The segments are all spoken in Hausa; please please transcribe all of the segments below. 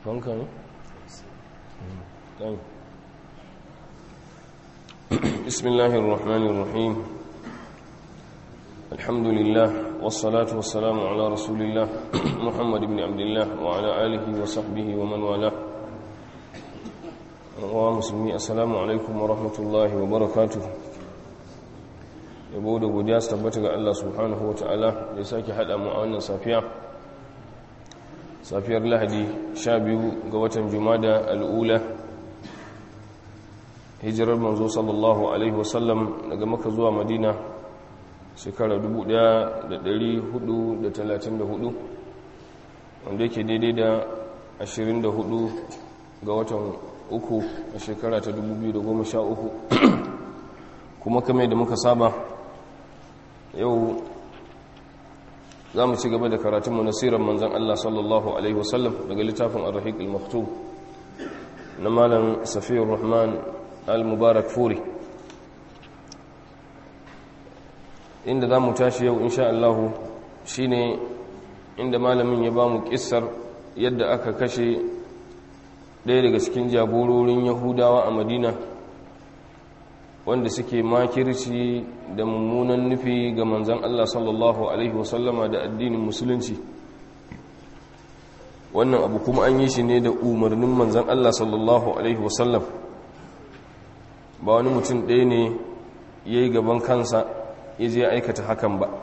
fanka ne? ɗan بسم الله الرحمن الرحيم الحمد لله والصلاة والسلام على رسول الله محمد بن عبد الله وعلى آله وصحبه ومن والاه ومسلمي السلام عليكم ورحمة الله وبركاته yabo da godiya su tabbata ga Allah subhanahu wa ta'ala da ya sake haɗa mu a wannan safiya safiyar lahadi 12 ga watan jumada al'ula hijirar manzo sallallahu alaihi wasallam daga maka zuwa madina shekara 1434 wanda yake daidai da 24 ga watan uku a shekara ta 2013 kuma kame da muka saba yau za mu ci gaba da karatunmu na sirar manzan Allah sallallahu Alaihi wasallam daga littafin arahik al-maktub na malam safiyar rahman al-mubarak furi inda za mu tashi yau insha Allah shi ne inda malamin ya ba mu kissar yadda aka kashe ɗaya daga cikin jagororin yahudawa a madina wanda suke makirci da mummunan nufi ga manzan Allah sallallahu Alaihi wasallama da addinin musulunci wannan abu kuma an yi shi ne da umarnin manzan Allah sallallahu Alaihi wasallam ba wani mutum ɗaya ne ya yi gaban kansa ya je aikata hakan ba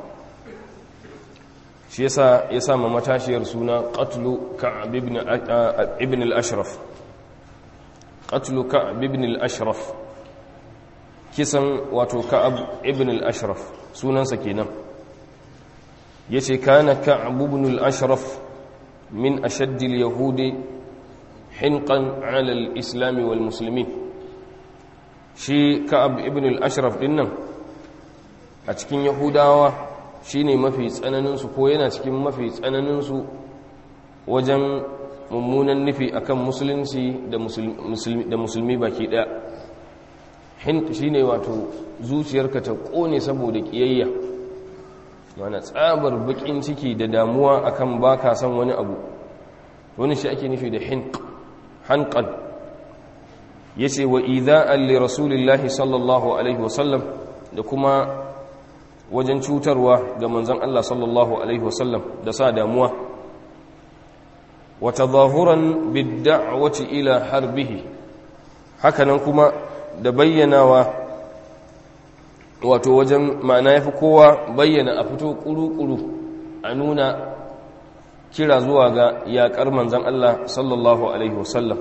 shi yasa ya sama matashiyar suna ƙatlu ka'ab ibn al-ashraf ƙatlu ka'ab ibn al-ashraf kisan wato ka'ab ibn al-ashraf sunansa kenan yace kana ka'ab ibn al-ashraf min ashadd al-yahudi hinqan 'ala al-islam wal muslimin shi ka'ab ibn al-ashraf dinnan a cikin yahudawa shine mafi tsananin su ko yana cikin mafi tsananin su wajen mummunan nufi akan musulunci da musulmi da musulmi baki daya hint shi ne wato zuciyarka ta kone saboda kiyayya mana tsabar bakin ciki da damuwa akan baka san wani abu wani shi ake nufi da hint hanqan yace wa idha'an li rasulillahi sallallahu alaihi wasallam da kuma wajen cutarwa ga manzon Allah sallallahu alaihi wasallam da sa damuwa wa tadhahuran bid-da'wati ila harbihi hakanan kuma da bayyanawa wato wajen ma'ana ya fi kowa bayyana a fito ƙuru-ƙuru a nuna kira zuwa ga yaƙar manzan Allah sallallahu Alaihi wasallam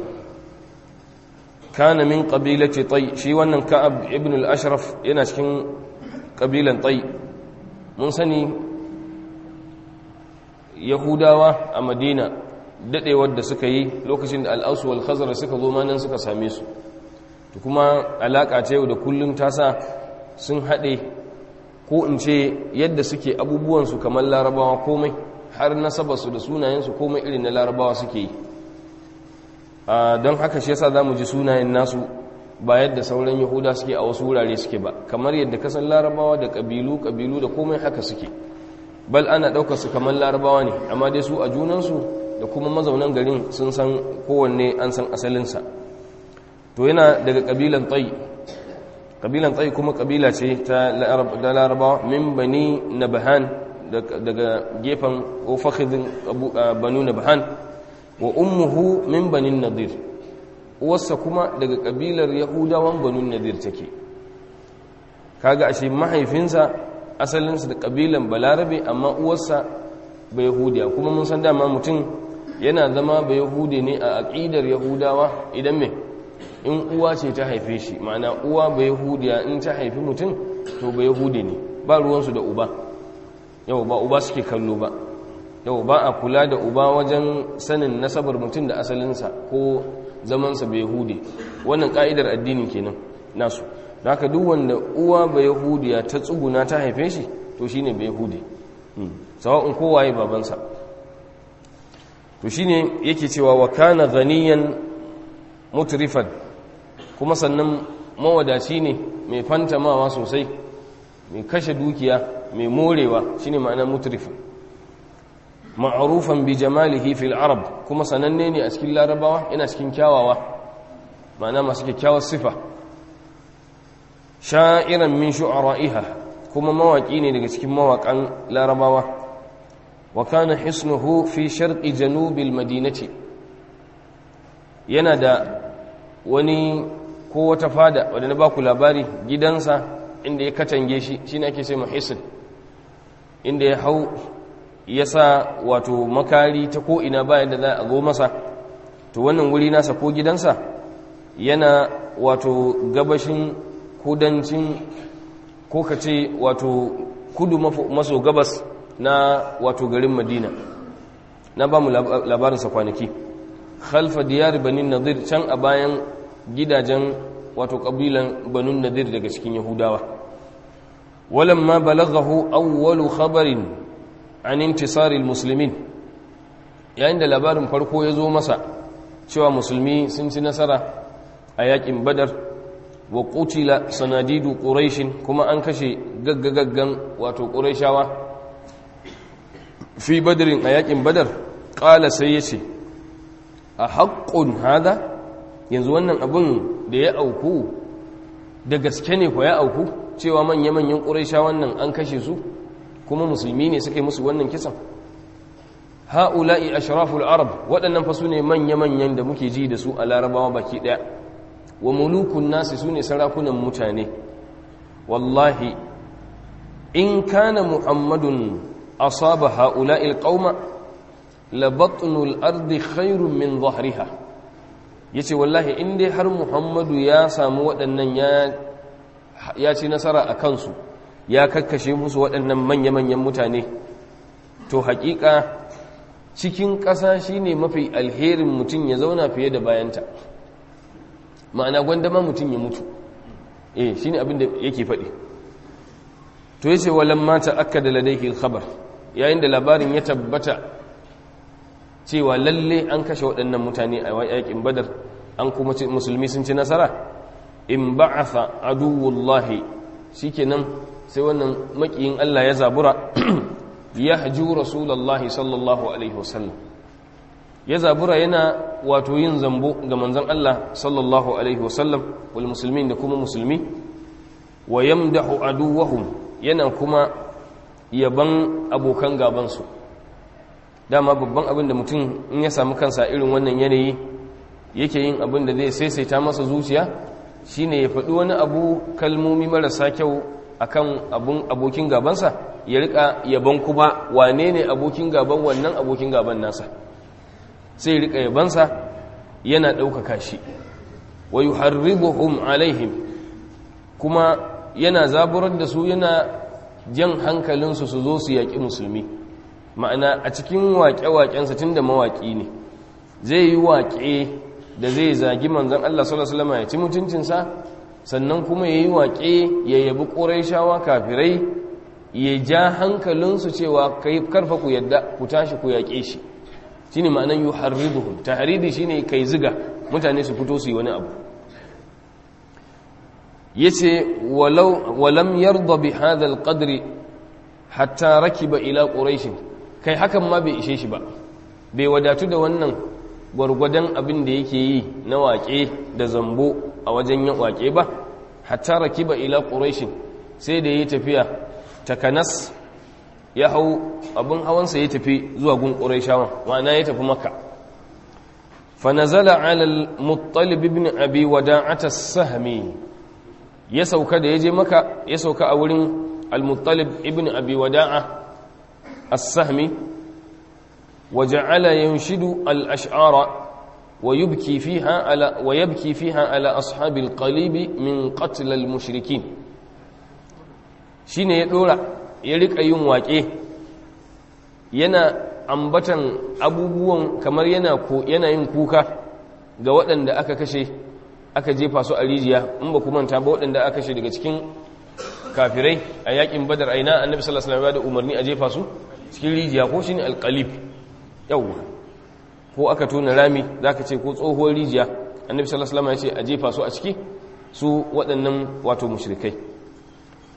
kana min ƙabilace tai shi wannan ka'ab ibn al-ashraf yana cikin ƙabilan tai mun sani yahudawa a madina daɗewar da suka yi lokacin da al'ausu wal khazara suka zo manan suka same su kuma alaƙa ta yau da kullum ta sa sun haɗe ko in ce yadda suke abubuwansu kamar larabawa komai har nasabarsu da sunayensu komai irin na larabawa suke yi don haka shi yasa za mu ji sunayen nasu ba yadda sauran yahuda suke a wasu wurare suke ba kamar yadda kasan larabawa da ƙabilu ƙabilu da komai haka suke bal ana ɗaukar su kamar larabawa ne amma dai su a junansu da kuma mazaunan garin sun san kowanne an san asalinsa to yana daga kabilan tsayi kabilan tsayi kuma kabila ce ta larabawa min bani nabahan daga gefen ofakhidin banu nabahan wa ummuhu min banin nadir uwarsa kuma daga kabilar yahudawan banu nadir take kaga ashe mahaifinsa asalinsa da kabilan balarabe amma uwarsa ba yahudiya kuma mun san dama mutum yana zama ba yahudi ne a aƙidar yahudawa idan me in uwa ce ta haife shi ma'ana uwa ba yahudiya in ta haifi mutum to ba yahudi ne ba ruwansu da uba yau ba uba suke kallo ba yau ba a kula da uba wajen sanin nasabar mutum da asalinsa ko zamansa ba yahudi wannan ka'idar addini kenan nasu da haka duk wanda uwa ba yahudiya ta tsuguna ta haife shi to shine ba yahudi sawa'un kowaye babansa to shine yake cewa wa kana ghaniyan mutrifan kuma sannan mawadaci ne mai fantamawa sosai mai kashe dukiya mai morewa shine ma'ana mutrifan ma'rufan bi jamalihi fil arab kuma sananne ne a cikin larabawa yana cikin kyawawa ma'ana masu kyakkyawar sifa sha'iran min shu'ara'iha kuma mawaki ne daga cikin mawakan larabawa wa kana hisnuhu fi sharqi janubil madinati yana da wani ko wata fada wadda na baku labari gidansa inda ya katange shi shine ake sai muhissin inda ya hau ya sa wato makari ta ko ina bayan da za a zo masa to wannan wuri nasa ko gidansa yana wato gabashin kudancin ko ka ce wato kudu maso gabas na wato garin madina na ba mu labarinsa kwanaki khalfa diyar banin nadir can a bayan gidajen wato ƙabilan banin nadir daga cikin yahudawa walamma balaghahu awwalu khabarin an intisaril muslimin yayin da labarin farko ya zo masa cewa musulmi sun ci nasara a yakin badar wa qutila sanadidu quraishin kuma an kashe gaggagaggan wato quraishawa fi badrin a yakin badar qala sai yace a haqqun hada yanzu wannan abin da ya auku da gaske ne ko ya auku cewa manya-manyan quraishawan nan an kashe su kuma musulmi ne suka yi musu wannan kisan ha'ula'i ashraful arab waɗannan fa su ne manya-manyan da muke ji da su a larabawa baki ɗaya wa mulukun nasi su ne sarakunan mutane wallahi in kana muhammadun asaba ha'ula'i alƙauma labatnul ardi khairun min zahriha ya ce wallahi in dai har muhammadu ya samu waɗannan ya ci nasara a kansu ya kakkashe musu waɗannan manya-manyan mutane to haƙiƙa cikin ƙasa shi ne mafi alherin mutum ya zauna fiye da bayanta ma'ana gwandama mutum ya mutu eh shi ne abinda yake faɗi to ya ce walan mata aka da ladaiki khabar yayin da labarin ya tabbata cewa lalle an kashe waɗannan mutane a yaƙin badar an kuma musulmi sun ci nasara in ba'atha aduwullahi shikenan sai wannan makiyin Allah ya zabura ya haju rasulullahi sallallahu alaihi wasallam ya zabura yana wato yin zambo ga manzon Allah sallallahu alaihi wasallam wal muslimin da kuma musulmi wa yamdahu aduwahum yana kuma yaban abokan gaban su dama babban abin da mutum in ya samu kansa irin wannan yanayi yake yin abin da zai saisaita masa zuciya shine ya faɗi wani abu kalmomi marasa kyau akan abun abokin gabansa ya rika yaban kuma wane ne abokin gaban wannan abokin gaban nasa sai rika yabansa yana ɗaukaka shi wa yuharribuhum alaihim kuma yana zaburar da su yana jan hankalinsu su zo su yaƙi musulmi ma'ana a cikin waƙe-waƙensa tun da mawaƙi ne zai yi waƙe da zai zagi manzan Allah sallallahu Alaihi wasallam ya ci mutuncinsa sannan kuma ya yi waƙe ya yabi ƙoraishawa kafirai ya ja hankalinsu cewa karfa ku yadda ku tashi ku yaƙe shi shi ne ma'anan yi harribuhun ta haridi shi ne kai ziga mutane su fito su yi wani abu ya ce walam yarda bi hadal qadri hatta rakiba ila ƙorashin kai hakan ma bai ishe shi ba bai wadatu da wannan gwargwadon abin da yake yi na waƙe da zambo a wajen yin waƙe ba hatta rakiba ila ƙurashin sai da ya tafiya takanas ya hau abin hawansa ya tafi zuwa gun ƙurashawan ma'ana ya tafi maka fanazala alal muttalib ibn abi wada'ata sahmi ya sauka da ya je maka ya sauka a wurin al-muttalib ibn abi wada'a as-sahmi وجعل ينشد الأشعار ويبكي فيها على ويبكي فيها على أصحاب القليب من قتل المشركين shine ya dora ya rika yin waƙe yana ambatan abubuwan kamar yana ko yana yin kuka ga waɗanda aka kashe aka jefa su a rijiya in ba ku manta ba waɗanda aka kashe daga cikin kafirai a yakin badar aina annabi sallallahu alaihi wasallam ya da umarni a jefa su cikin rijiya ko shine alqalib yawwa ko aka tona rami za ka ce ko tsohuwar rijiya annabi sallallahu alaihi wasallam ya ce a jefa su a ciki su waɗannan wato mushrikai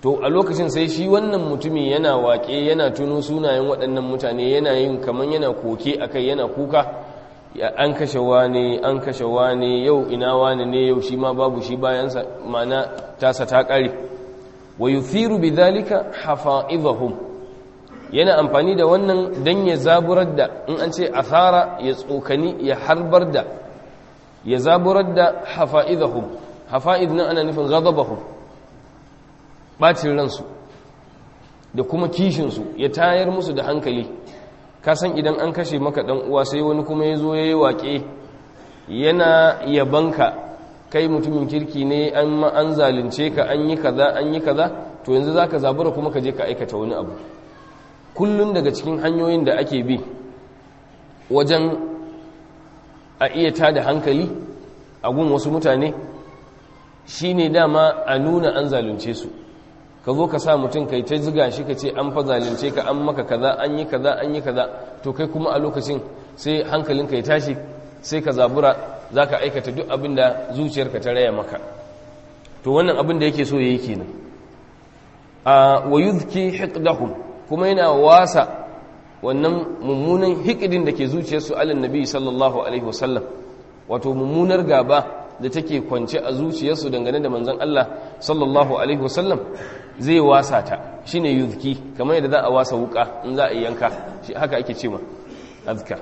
to a lokacin sai shi wannan mutumi yana waƙe yana tuno sunayen waɗannan mutane yana yin kamar yana koke akai yana kuka an kashe wane an kashe wane yau ina wane ne yau shi ma babu shi bayansa mana tasa ta ƙare wa yuthiru bidhalika hafa'idhahum yana amfani da wannan dan ya zaburar da in an ce athara ya tsokani ya harbar da ya zaburar da hafa'idhahum hafa'id nan ana nufin ghadabahum bacin ransu da kuma kishinsu ya tayar musu da hankali kasan idan an kashe maka dan uwa sai wani kuma ya zo ya yi waƙe yana yabanka kai mutumin kirki ne an an zalunce ka an yi kaza an yi kaza to yanzu zaka zabura kuma ka je ka aikata wani abu kullun daga cikin hanyoyin da ake bi wajen a iya tada hankali a gun wasu mutane shine dama a nuna an zalunce su ka zo ka sa mutum kai ta ziga shi ka ce an fa zalunce ka an maka kaza an yi kaza an yi kaza to kai kuma a lokacin sai hankalinka ya tashi sai ka zabura za ka aikata duk abin da zuciyarka ta raya maka to wannan abin da yake so ya yi kenan a wa yuzki hiqdahum kuma yana wasa wannan mummunan hikidin da ke zuciyarsu alin nabi sallallahu alaihi wasallam wato mummunar gaba da take kwance a zuciyarsu dangane da manzon Allah sallallahu alaihi wasallam zai wasa ta shine yuzki kamar yadda za a wasa wuka in za a yanka shi haka ake cewa azka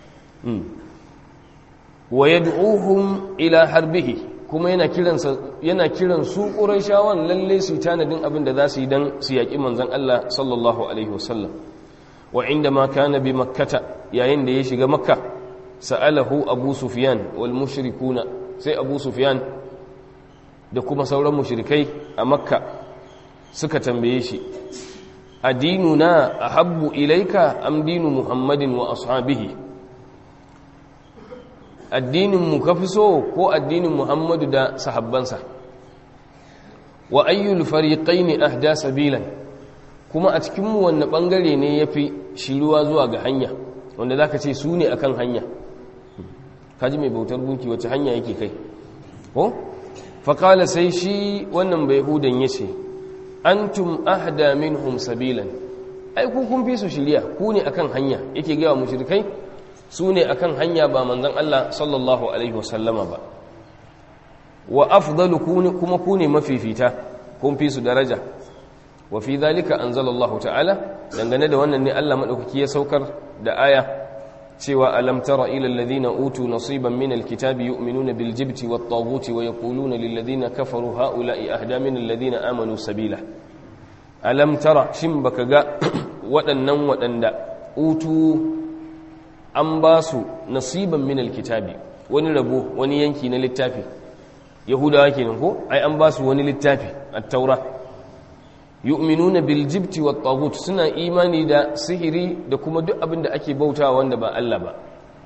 wa yad'uhum ila harbihi kuma yana kiran yana kiran su qurayshawan lalle su tanadin abin da za su yi dan su yaki manzon Allah sallallahu alaihi wasallam wa indama kana bi makkata yayin da ya shiga makka sa'alahu abu sufyan wal mushrikuna sai abu sufyan da kuma sauran mushrikai a makka suka tambaye shi adinuna ahabbu ilaika am dinu muhammadin wa ashabihi addinin mu kafi so ko addinin muhammadu da sahabbansa wa ayyul fariqaini ahda sabilan kuma a cikin mu wanne bangare ne yafi shiruwa zuwa ga hanya wanda zaka ce su ne akan hanya kaji mai bautar gunki wace hanya yake kai ko faƙala sai shi wannan bai hudan ya ce antum ahda minhum sabilan ai ku kun fi su shirya ku ne akan hanya yake gaya mushrikai su ne akan hanya ba manzon Allah sallallahu alaihi wasallama ba wa afdalu kuma ku ne mafifita kun fi su daraja wa fi zalika anzalallahu ta'ala dangane da wannan ne Allah madaukaki ya saukar da aya cewa alam tara ila alladhina utu nasiban min alkitabi yu'minuna bil jibti wat taghuti wa yaquluna lil ladina kafaru haula'i ahda min alladhina amanu sabila alam tara shin baka ga waɗannan waɗanda utu an ba su nasiban min alkitabi wani rabo wani yanki na littafi yahudawa kenan ko ai an ba su wani littafi at-taura yu'minuna bil jibti wat taghut suna imani da sihiri da kuma duk abin da ake bautawa wanda ba Allah ba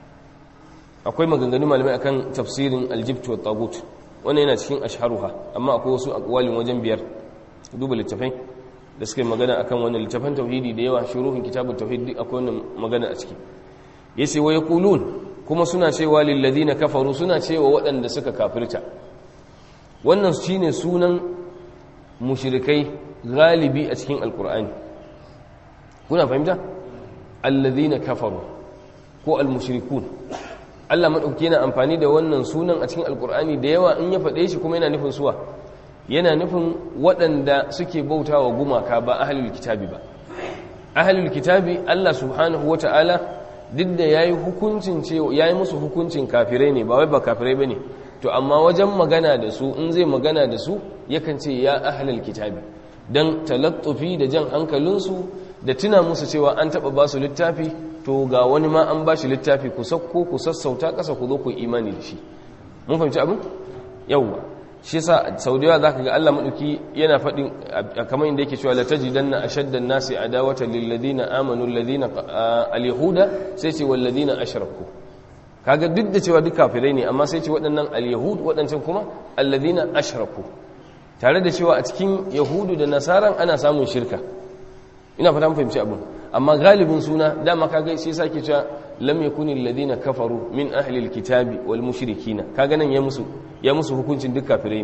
akwai maganganu malamai akan tafsirin al jibt wat taghut wannan yana cikin ashharuha amma akwai wasu aqwalin wajen biyar duba littafai da suke magana akan wannan littafan tauhidi da yawa shuruhin kitabut tauhid duk akwai wannan magana a ciki yace wa yaqulun kuma suna cewa lil ladina kafaru suna cewa waɗanda suka kafirta wannan shine sunan mushrikai galibi a cikin alkur'ani kuna fahimta allazina kafaru ko almushrikun Allah madauki yana amfani da wannan sunan a cikin alkur'ani da yawa in ya faɗe shi kuma yana nufin suwa yana nufin waɗanda suke bautawa gumaka ba ahlul kitabi ba ahlul kitabi Allah subhanahu wata'ala duk da yayi hukuncin cewa yayi musu hukuncin kafirai ne ba wai ba kafirai bane to amma wajen magana da su in zai magana da su yakan ce ya ahlul kitabi don talattufi da jan hankalinsu da tuna musu cewa an taɓa ba su littafi to ga wani ma an ba shi littafi ku sakko ku sassauta ƙasa ku zo ku imani da shi mun fahimci abin yawwa shi yasa sau da yawa za ka ga allah maɗauki yana faɗin kamar inda yake cewa la tajidanna ashaddan nasi adawata lil ladina amanu alladhina al-yahuda sai ce wal ladina ashraku kaga duk da cewa duk kafirai ne amma sai ce waɗannan al-yahud waɗancan kuma alladhina ashraku tare da cewa a cikin yahudu da nasaran ana samun shirka ina fata fahimci abin amma galibin suna dama kaga sai sake cewa lam yakuni alladhina kafaru min ahli alkitabi wal mushrikina kaga nan ya musu ya musu hukuncin duk kafirai ne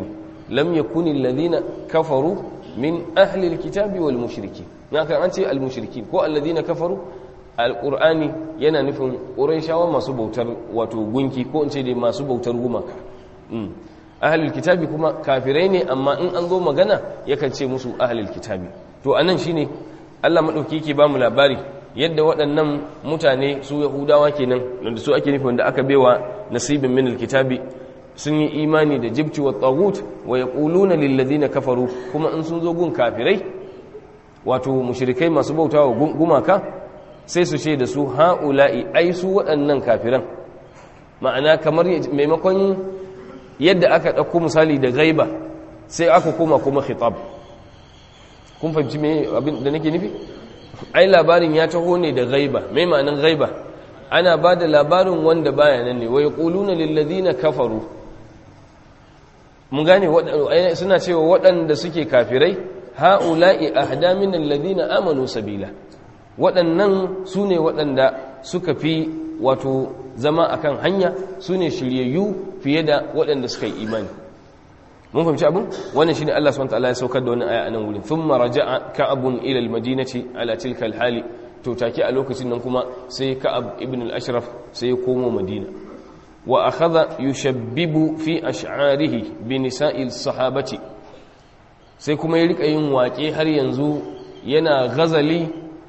lam yakuni alladhina kafaru min ahli alkitabi wal mushriki naka an ce al mushriki ko alladhina kafaru alqur'ani yana nufin qurayshawa masu bautar wato gunki ko in ce dai masu bautar gumaka ahlul kitabi kuma kafirai ne amma in an zo magana yakan ce musu ahlul kitabi to anan shine Allah madauki yake ba mu labari yadda waɗannan mutane su yahudawa kenan wanda su ake nufi wanda aka baiwa nasibin min alkitabi sun yi imani da jibti wa tagut wa yaquluna lil ladina kafaru kuma in sun zo gun kafirai wato mushrikai masu bautawa gumaka sai su ce da su haula'i ai su waɗannan kafiran ma'ana kamar maimakon yadda aka ɗauko misali da gaiba sai aka koma kuma khitab kun fahimci me abin da nake nufi ai labarin ya taho ne da gaiba mai ma'anin gaiba ana ba da labarin wanda baya nan ne wai quluna lil ladina kafaru mun gane suna cewa waɗanda suke kafirai haula'i ahda min alladhina amanu sabila waɗannan su ne waɗanda suka fi wato zama akan hanya su ne shiryayyu fiye da waɗanda suka yi imani mun fahimci abin wannan shine Allah subhanahu wataala ya saukar da wannan aya a nan wurin thumma raja'a ka'abun ila al-madinati ala tilka al-hali to take a lokacin nan kuma sai ka'ab ibn al-ashraf sai ya komo madina wa akhadha yushabbibu fi ash'arihi bi nisa'il sahabati sai kuma ya rika yin waƙe har yanzu yana gazali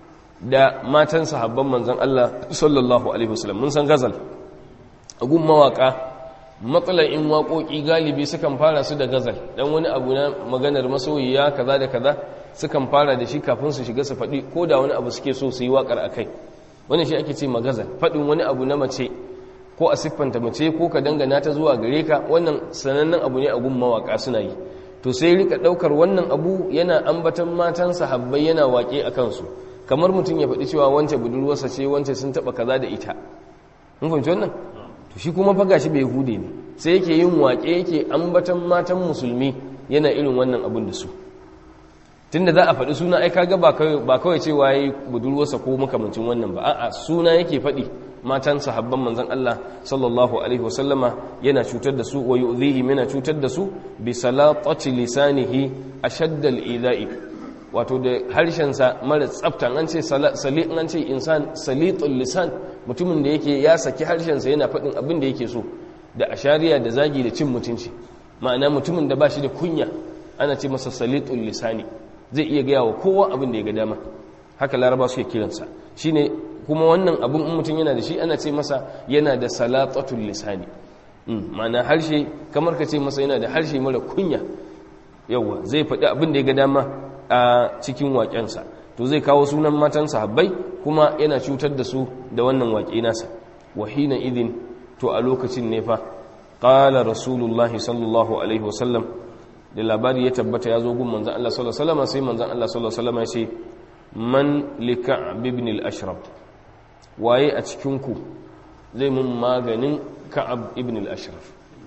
da matan sahabban manzon Allah sallallahu alaihi wasallam mun san gazal agun mawaka matsalar in waƙoƙi galibi sukan fara su da gazal dan wani abu na maganar masoyiya kaza da kaza sukan fara da shi kafin su shiga su faɗi ko da wani abu suke so su yi waƙar a kai wani shi ake ce magazal faɗin wani abu na mace ko a siffanta mace ko ka dangana ta zuwa gare ka wannan sanannen abu ne a gun mawaƙa suna yi to sai rika ɗaukar wannan abu yana ambatan matan sahabbai yana waƙe a kansu kamar mutum ya faɗi cewa wance budurwarsa ce wance sun taɓa kaza da ita mun fahimci wannan to shi kuma faga shi bai hude ne sai yake yin waƙe yake ambatan matan musulmi yana irin wannan abun da su tunda za a faɗi suna ai kaga ba kawai cewa yayi budurwarsa ko makamancin wannan ba a'a suna yake faɗi matan sahabban manzon Allah sallallahu alaihi wasallama yana cutar da su wa yu'dhihi yana cutar da su bi salatati lisanihi ashadda al-idha'i wato da harshen sa mara tsafta an ce sali an ce insan salitul lisan mutumin da yake ya saki harshen sa yana faɗin abin da yake so da ashariya da zagi da cin mutunci ma'ana mutumin da ba shi da kunya ana ce masa salitul lisani zai iya gaya wa kowa abin da ya ga dama haka laraba suke kiransa shine kuma wannan abin in mutum yana da shi ana ce masa yana da salatatul lisani ma'ana harshe kamar ka ce masa yana da harshe mara kunya yawa zai faɗi abin da ya ga dama a cikin waƙensa to zai kawo sunan matan sahabbai kuma yana cutar da su da wannan waƙe nasa wahina idin to a lokacin ne fa qala rasulullahi sallallahu alaihi wasallam da labari ya tabbata ya zo gun manzan Allah sallallahu alaihi wasallam sai manzan Allah sallallahu alaihi wasallam ya ce man lika'b ibn al-ashraf waye a cikin ku zai mun maganin ka'ab ibn al-ashraf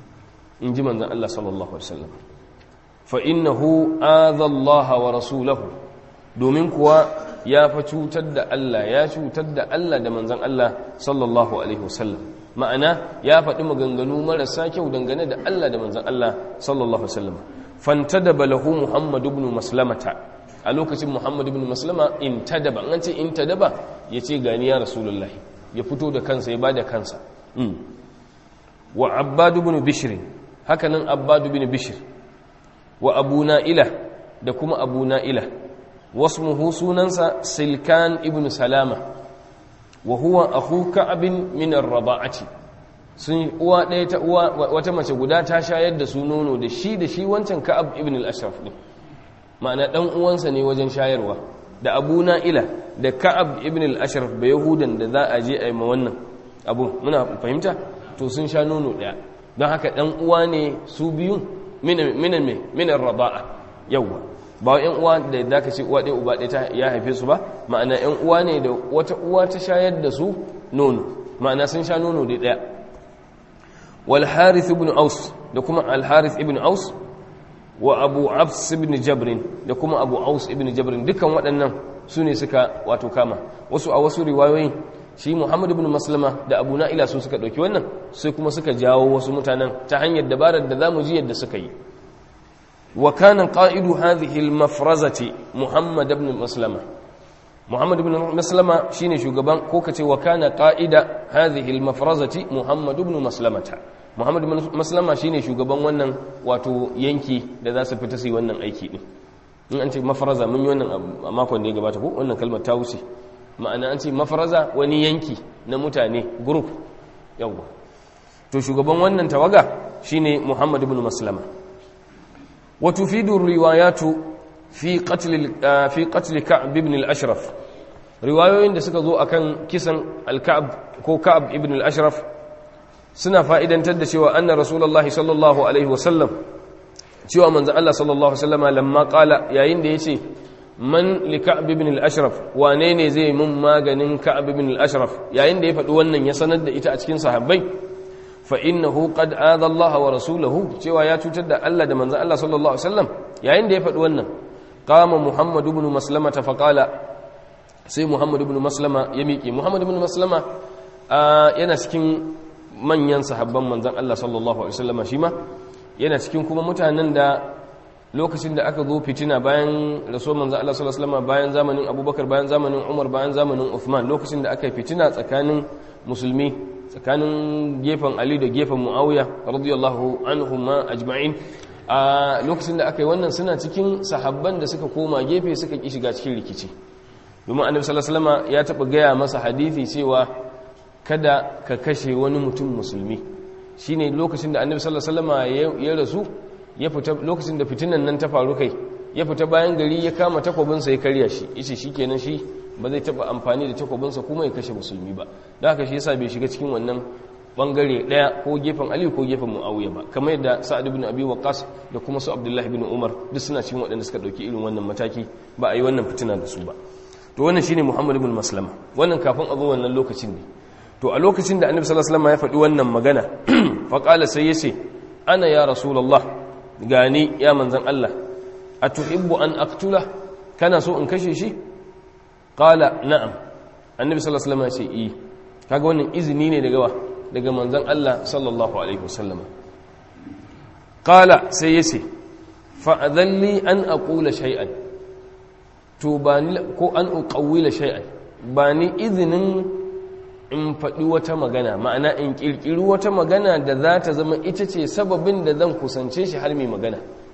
in ji manzan Allah sallallahu alaihi wasallam fa innahu adha Allah wa rasulahu domin kuwa ya fa cutar da Allah ya cutar da Allah da manzan Allah sallallahu alaihi wasallam ma'ana ya faɗi maganganu marasa kyau dangane da Allah da manzan Allah sallallahu alaihi wasallam fantadaba lahu muhammad ibn maslamata a lokacin muhammad ibn maslama intadaba an ce intadaba yace gani ya rasulullahi ya fito da kansa ya bada kansa wa abbad ibn bishr hakanan abbad ibn bishr wa abu na'ila da kuma abu na'ila wasmuhu sunansa silkan ibn salama wa huwa akhu ka'ab min ar-rada'ati sun uwa ɗaya ta uwa wata mace guda ta shayar da su nono da shi da shi wancan ka'ab ibn al-ashraf ne ma'ana ɗan uwansa ne wajen shayarwa da abu na'ila da ka'ab ibn al-ashraf ba yahudan da za a je a yi ma wannan abu muna fahimta to sun sha nono ɗaya don haka ɗan uwa ne su biyun minan me minan raba'a yawwa ba yan uwa da da ka ce uwa ɗaya uba ɗaya ta ya haife su ba ma'ana yan uwa ne da wata uwa ta shayar da su nono ma'ana sun sha nono da ɗaya والحارث بن أوس دكما الحارث ابن أوس وأبو عبس بن جبر دكما أبو أوس ابن جبر دكا waɗannan sune suka wato kama wasu a wasu riwayoyi shi Muhammad ibn Maslama da Abu Na'ila su suka dauki wannan sai kuma suka jawo wasu mutanen ta hanyar dabarar da zamu ji yadda suka yi wa kana qa'idu hadhihi al-mafrazati Muhammad ibn Maslama Muhammad ibn Maslama shine shugaban ko kace wa kana qa'ida hadhihi al-mafrazati Muhammad ibn Maslamata Muhammad ibn Maslama shine shugaban wannan wato yanki da za su fita su yi wannan aiki din in an ce mafaraza mun yi wannan a makon da ya gabata ko wannan kalmar ta wuce ma'ana an ce mafaraza wani yanki na mutane group yawwa to shugaban wannan tawaga shine Muhammad ibn Maslama wa tufidu riwayatu fi qatl fi qatl Ka'b ibn al-Ashraf riwayoyin da suka zo akan kisan al-Ka'b ko Ka'b ibn al-Ashraf suna fa'idantar da cewa anna rasulullahi sallallahu alaihi wasallam cewa manzan Allah sallallahu Alaihi wasallama lamma kala yayin da ya ce man li ka'ab ibn al-ashraf wane ne zai mun maganin ka'ab ibn al-ashraf yayin da ya faɗi wannan ya sanar da ita a cikin sahabbai fa innahu qad adha Allah wa rasulahu cewa ya cutar da Allah da manzan Allah sallallahu Alaihi wasallam yayin da ya faɗi wannan qama muhammad ibn maslama fa qala sai muhammad ibn maslama ya miƙe muhammad ibn maslama yana cikin manyan sahabban manzan Allah sallallahu Alaihi wasallama shi ma yana cikin kuma mutanen da lokacin da aka zo fitina bayan rasuwar manzo Allah sallallahu alaihi wasallam bayan zamanin Abubakar bayan zamanin Umar bayan zamanin Uthman lokacin da aka yi fitina tsakanin musulmi tsakanin gefen Ali da gefen Muawiya radiyallahu anhuma ajma'in a lokacin da aka yi wannan suna cikin sahabban da suka koma gefe suka ki shiga cikin rikici domin Annabi sallallahu alaihi wasallam ya taba gaya masa hadisi cewa kada ka kashe wani mutum musulmi shine lokacin da annabi sallallahu alaihi wasallam ya rasu ya fita lokacin da fitinan nan ta faru kai ya fita bayan gari ya kama takobinsa ya karya shi yace shikenan shi ba zai taba amfani da takobinsa kuma ya kashe musulmi ba don haka shi yasa bai shiga cikin wannan bangare daya ko gefen Ali ko gefen Muawiya ba kamar yadda Sa'ad ibn Abi Waqqas da kuma su Abdullah ibn Umar duk suna cikin waɗanda suka dauki irin wannan mataki ba a yi wannan fitina da su ba to wannan shine Muhammad ibn Maslama wannan kafin a zo wannan lokacin ne to a lokacin da Annabi sallallahu alaihi wasallam ya faɗi wannan magana faƙala sai ya ce ana ya rasulallah gani ya manzan Allah a tuhibbu an aktula kana so in kashe shi ƙala na'am annabi sallallahu alaihi wasallam ya ce yi kaga wannan izini ne daga wa daga manzan Allah sallallahu alaihi wasallam ƙala sai ya ce fa'adalli an aqula shay'an to ba ni ko an uqawwila shay'an ba ni izinin in faɗi wata magana ma'ana in ƙirƙiri wata magana da za ta zama ita ce sababin da zan kusance shi har mai magana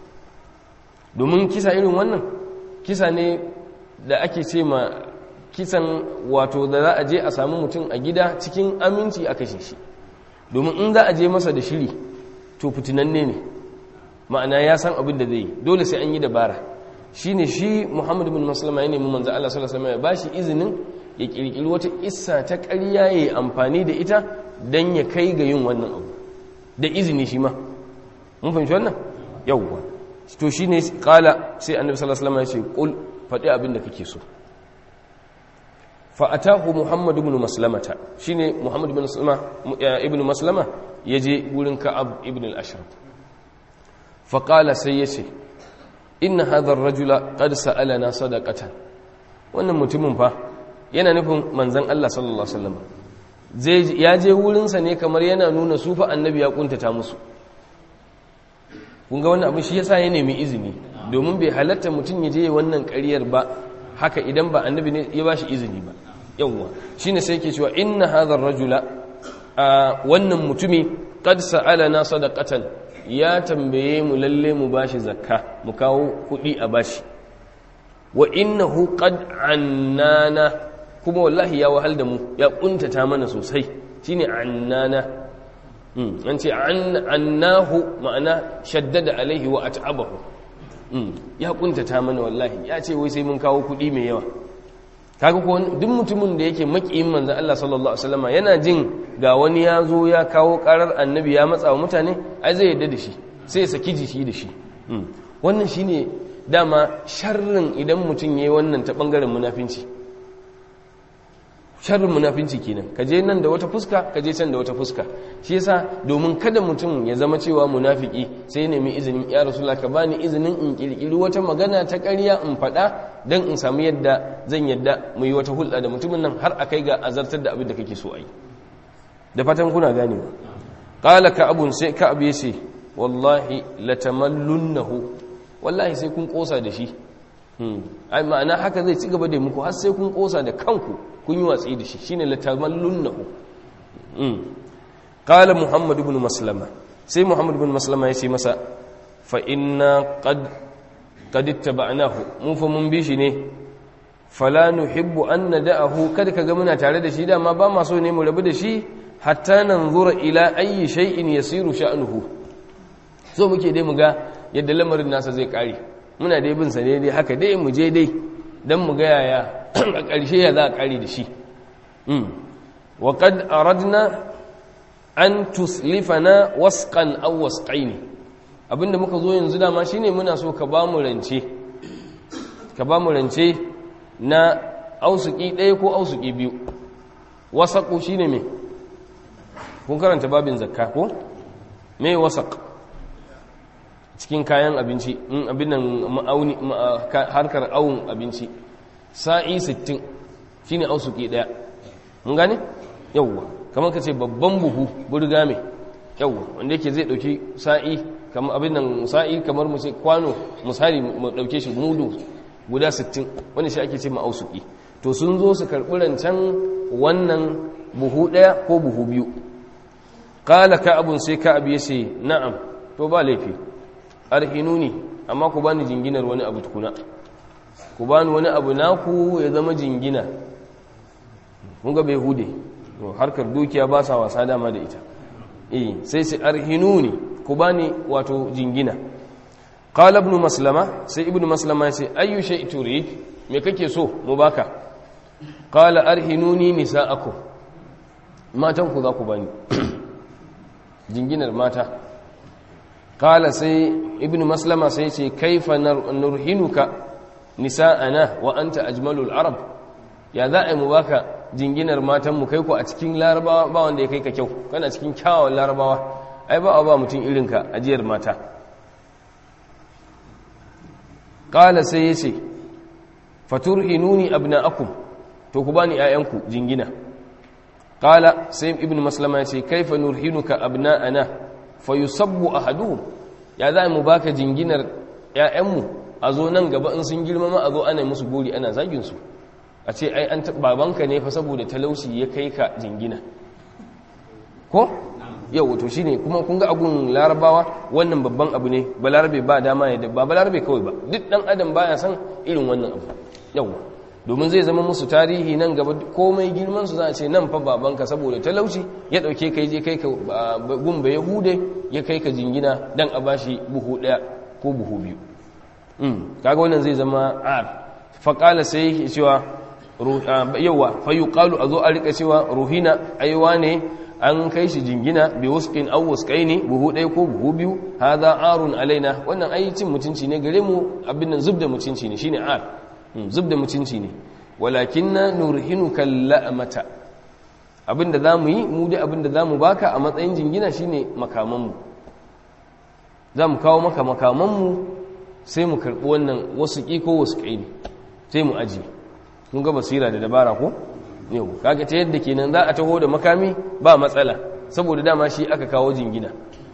domin kisa irin wannan kisa ne da ake ce ma kisan wato da za a je a samu mutum a gida cikin aminci a kashe shi domin in za a je masa da shiri to fitinanne ne ma'ana ya san abin da zai yi dole sai an yi dabara shi ne shi muhammadu bin maslama ya nemi manzo Allah sallallahu alaihi wasallam ya bashi izinin ya kirkiri wata isa ta ƙarya ya yi amfani da ita don ya kai ga yin wannan abu da izini shi ma mun fahimci wannan yawwa to shi ne kala sai annabi sallallahu alaihi wasallam ya ce kul faɗi abin da kake so fa atahu muhammad ibn maslamata shine muhammad ibn maslama ibn maslama yaje gurin ka'ab ibn al-ashraf fa qala sai yace inna hadha ar-rajula qad sa'alana sadaqatan wannan mutumin fa yana nufin manzan Allah sallallahu Alaihi wasallam ya je wurinsa ne kamar yana nuna sufa annabi ya kuntata musu kunga wannan abu shi yasa ya nemi izini domin bai halatta mutum ya je wannan ƙaryar ba haka idan ba annabi ne ya bashi izini ba yawwa shine sai yake cewa inna hadha rajula wannan mutumi qad sa'alana sadaqatan ya tambaye mu lalle mu bashi zakka mu kawo kuɗi a bashi wa innahu qad annana kuma wallahi ya wahal da mu ya kuntata mana sosai shine annana an ce annahu ma'ana shaddada alaihi wa at'abahu ya kuntata mana wallahi ya ce wai sai mun kawo kuɗi mai yawa kaga ko duk mutumin da yake makiyin manzo Allah sallallahu alaihi wasallam yana jin ga wani ya zo ya kawo karar annabi ya matsa wa mutane ai zai yadda da shi sai ya saki jiki da shi wannan shine dama sharrin idan mutum yayi wannan ta bangaren munafinci sharrin munafinci kenan ka je nan da wata fuska ka je can da wata fuska shi yasa domin kada mutum ya zama cewa munafiki sai nemi izinin ya rasulullah ka bani izinin in kirkiri wata magana ta ƙarya in faɗa dan in samu yadda zan yadda mu yi wata hulɗa da mutumin nan har akai ga azartar da abin da kake so a yi da fatan kuna gane qala ka abun sai ka abu yace wallahi latamallunnahu wallahi sai kun kosa da shi ai ma'ana haka zai ci gaba da muku har sai kun kosa da kanku kun yi watsi da shi shine latamallunnahu mm qala muhammad ibn maslama sai muhammad ibn maslama ya ce masa fa inna qad qad ittaba'nahu mu fa mun bi shi ne fala nuhibbu an nada'ahu kada kaga muna tare da shi dama ba ma so ne mu rabu da shi hatta nanzura ila ayyi shay'in yasiru sha'nuhu so muke dai mu ga yadda lamarin nasa zai kare muna dai bin sa ne dai haka dai mu je dai dan mu ga yaya a ƙarshe ya za a kare da shi mm wa qad aradna an tuslifana wasqan aw wasqaini abinda muka zo yanzu dama shine muna so ka ba mu rance ka ba mu rance na ausuki ɗaya ko ausuki biyu wasaƙo shi ne mai kun karanta babin zakka ko mai wasaƙ cikin kayan abinci in abin nan ma'auni harkar awun abinci sa'i 60 shi ne ausuki ɗaya mun gane yauwa kamar ka ce babban buhu burga mai yauwa wanda yake zai ɗauki sa'i kamar abin nan sa'i kamar mu ce kwano misali mu ɗauke shi mudu guda 60 wanda shi ake ce ma'ausuki to sun zo su karɓi rancen wannan buhu ɗaya ko buhu biyu ƙala ka abun sai ka abu ya ce na'am to ba laifi arhinuni amma ku bani jinginar wani abu tukuna ku bani wani abu naku ya zama jingina kun ga bai hude harkar dukiya ba sa wasa dama da ita eh sai sai arhinuni ku bani wato jingina qala ibn maslama sai ibn maslama ya ce ayyu shay turid me kake so mu baka qala arhinuni nisaakum matan ku za ku bani jinginar mata qala sai ibn maslama sai ce kaifa nurhinuka nisaana wa anta ajmalul arab ya za a mu baka jinginar matan mu kai ku a cikin larabawa ba wanda ya kai ka kyau kana cikin kyawawan larabawa ai ba ba mutum irinka ajiyar mata ƙala sai ya ce faturhinuni abna'akum to ku bani ‘ya'yanku jingina ƙala sai ibn maslama ya ce kaifa nurhinuka abna'ana fa yusabbu ahaduhum ya za mu baka jinginar ‘ya'yanmu a zo nan gaba in sun girmama a zo ana musu gori ana zagin su a ce ai an babanka ne fa saboda talauci ya kai ka jingina ko yau to shine kuma kun ga agun larabawa wannan babban abu ne balarabe ba dama ya ba balarabe kawai ba duk dan adam baya san irin wannan abu yau domin zai zama musu tarihi nan gaba komai girman su za a ce nan fa babanka saboda talauci ya dauke kai je kai ka gumba ya hude ya kai ka jingina dan a bashi buhu daya ko buhu biyu um kaga wannan zai zama ar fa qala sai cewa yawa fa yuqalu azo a rika cewa ruhina aiwa ne an kai shi jingina bi wasqin aw wasqaini buhu ɗaya ko buhu biyu hadha arun alaina wannan ai cin mutunci ne gare mu abin nan zubda mutunci ne shine ar zubda mutunci ne walakinna nurhinuka la'mata abinda zamu yi mu dai abinda zamu baka a matsayin jingina shine makaman mu zamu kawo maka makaman mu sai mu karbi wannan wasqi ko wasqaini sai mu aji kun ga basira da dabara ko yau kaga ta yadda kenan za a taho da makami ba matsala saboda dama shi aka kawo jingina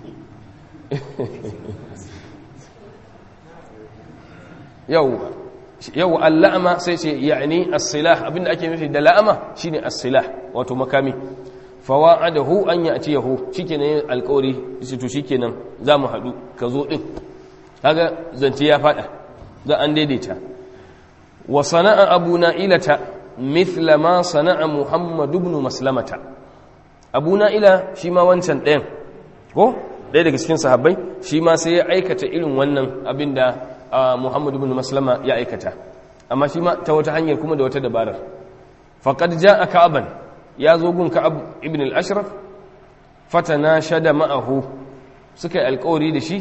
yau yau alla'ama sai ce yani as-silah abinda ake nufi da la'ama shine as-silah wato makami fawa'adahu an ya'tiyahu shikenan alƙawari shi to shikenan zamu hadu ka zo din kaga zance ya fada za an daidaita wa sana'a abuna ilata mithla ma sana'a Muhammad ibn Maslamata Abu Na'ila shi ma wancan ɗayan ko ɗaya daga cikin sahabbai shi ma sai ya aikata irin wannan abinda Muhammad ibn Maslama ya aikata amma shi ma ta wata hanyar kuma da wata dabarar faqad ja'a Ka'ban ya zo gun Ka'ab ibn al-Ashraf fatana shada ma'ahu suka yi alƙawari da shi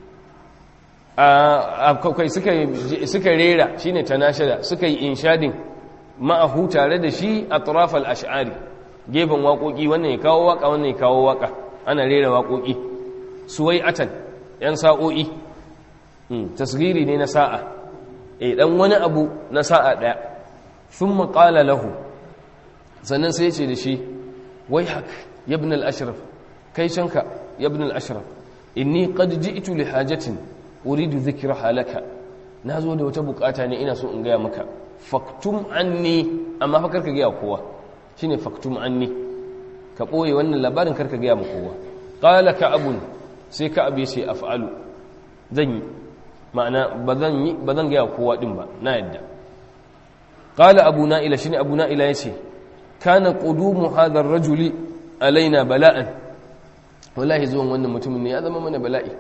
suka rera shine tanashada suka yi inshadin ma'ahu tare da shi a turafal ash'ari gefen waƙoƙi wannan ya kawo waƙa wannan ya kawo waƙa ana rera waƙoƙi suwai atan ‘yan sa'o'i tasgiri ne na sa'a e ɗan wani abu na sa'a ɗaya sun maƙala lahu sannan sai ce da shi wai hak yabin al'ashraf kai canka yabin al'ashraf inni qad ji'tu li hajatin uridu dhikra halaka nazo da wata bukata ne ina so in gaya maka faktum anni amma fa karka gaya kowa shine faktum anni ka boye wannan labarin karka gaya ma kowa qala ka'abun sai ka'ab ya ce af'alu zan yi ma'ana bazan yi bazan gaya kowa din ba na yadda qala abu na'ila shine abu na'ila yace kana qudumu hadha ar-rajuli alaina bala'an wallahi zuwan wannan mutumin ne ya zama mana bala'i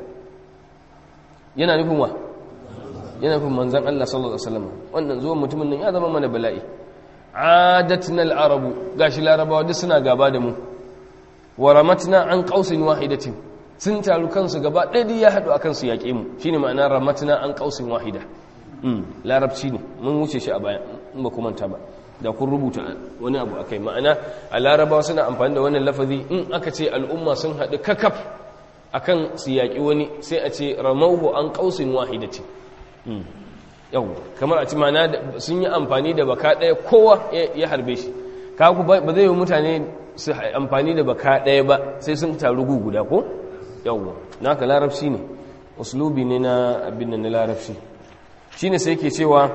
yana nufin wa yana nufin manzon Allah sallallahu alaihi wasallam wannan zuwan mutumin nan ya zama mana bala'i adatna al-arabu gashi larabawa duk suna gaba da mu wa ramatna an qausin wahidatin sun taru kansu gaba ɗaya ya haɗu akan su yaƙe mu shine ma'ana ramatna an qausin wahida larabci ne mun wuce shi a baya in ba kuma ta ba da kun rubuta wani abu akai ma'ana a larabawa suna amfani da wannan lafazi in aka ce al'umma sun haɗu kakaf akan su yaƙi wani sai a ce ramauhu an qausin wahidati yau kamar a ci ma'ana sun yi amfani da baka ɗaya kowa ya harbe shi kaku ba zai yi mutane su amfani da baka ɗaya ba sai sun taru guda ko yawwa naka larabci ne uslubi ne na abin na larabci shine sai ke cewa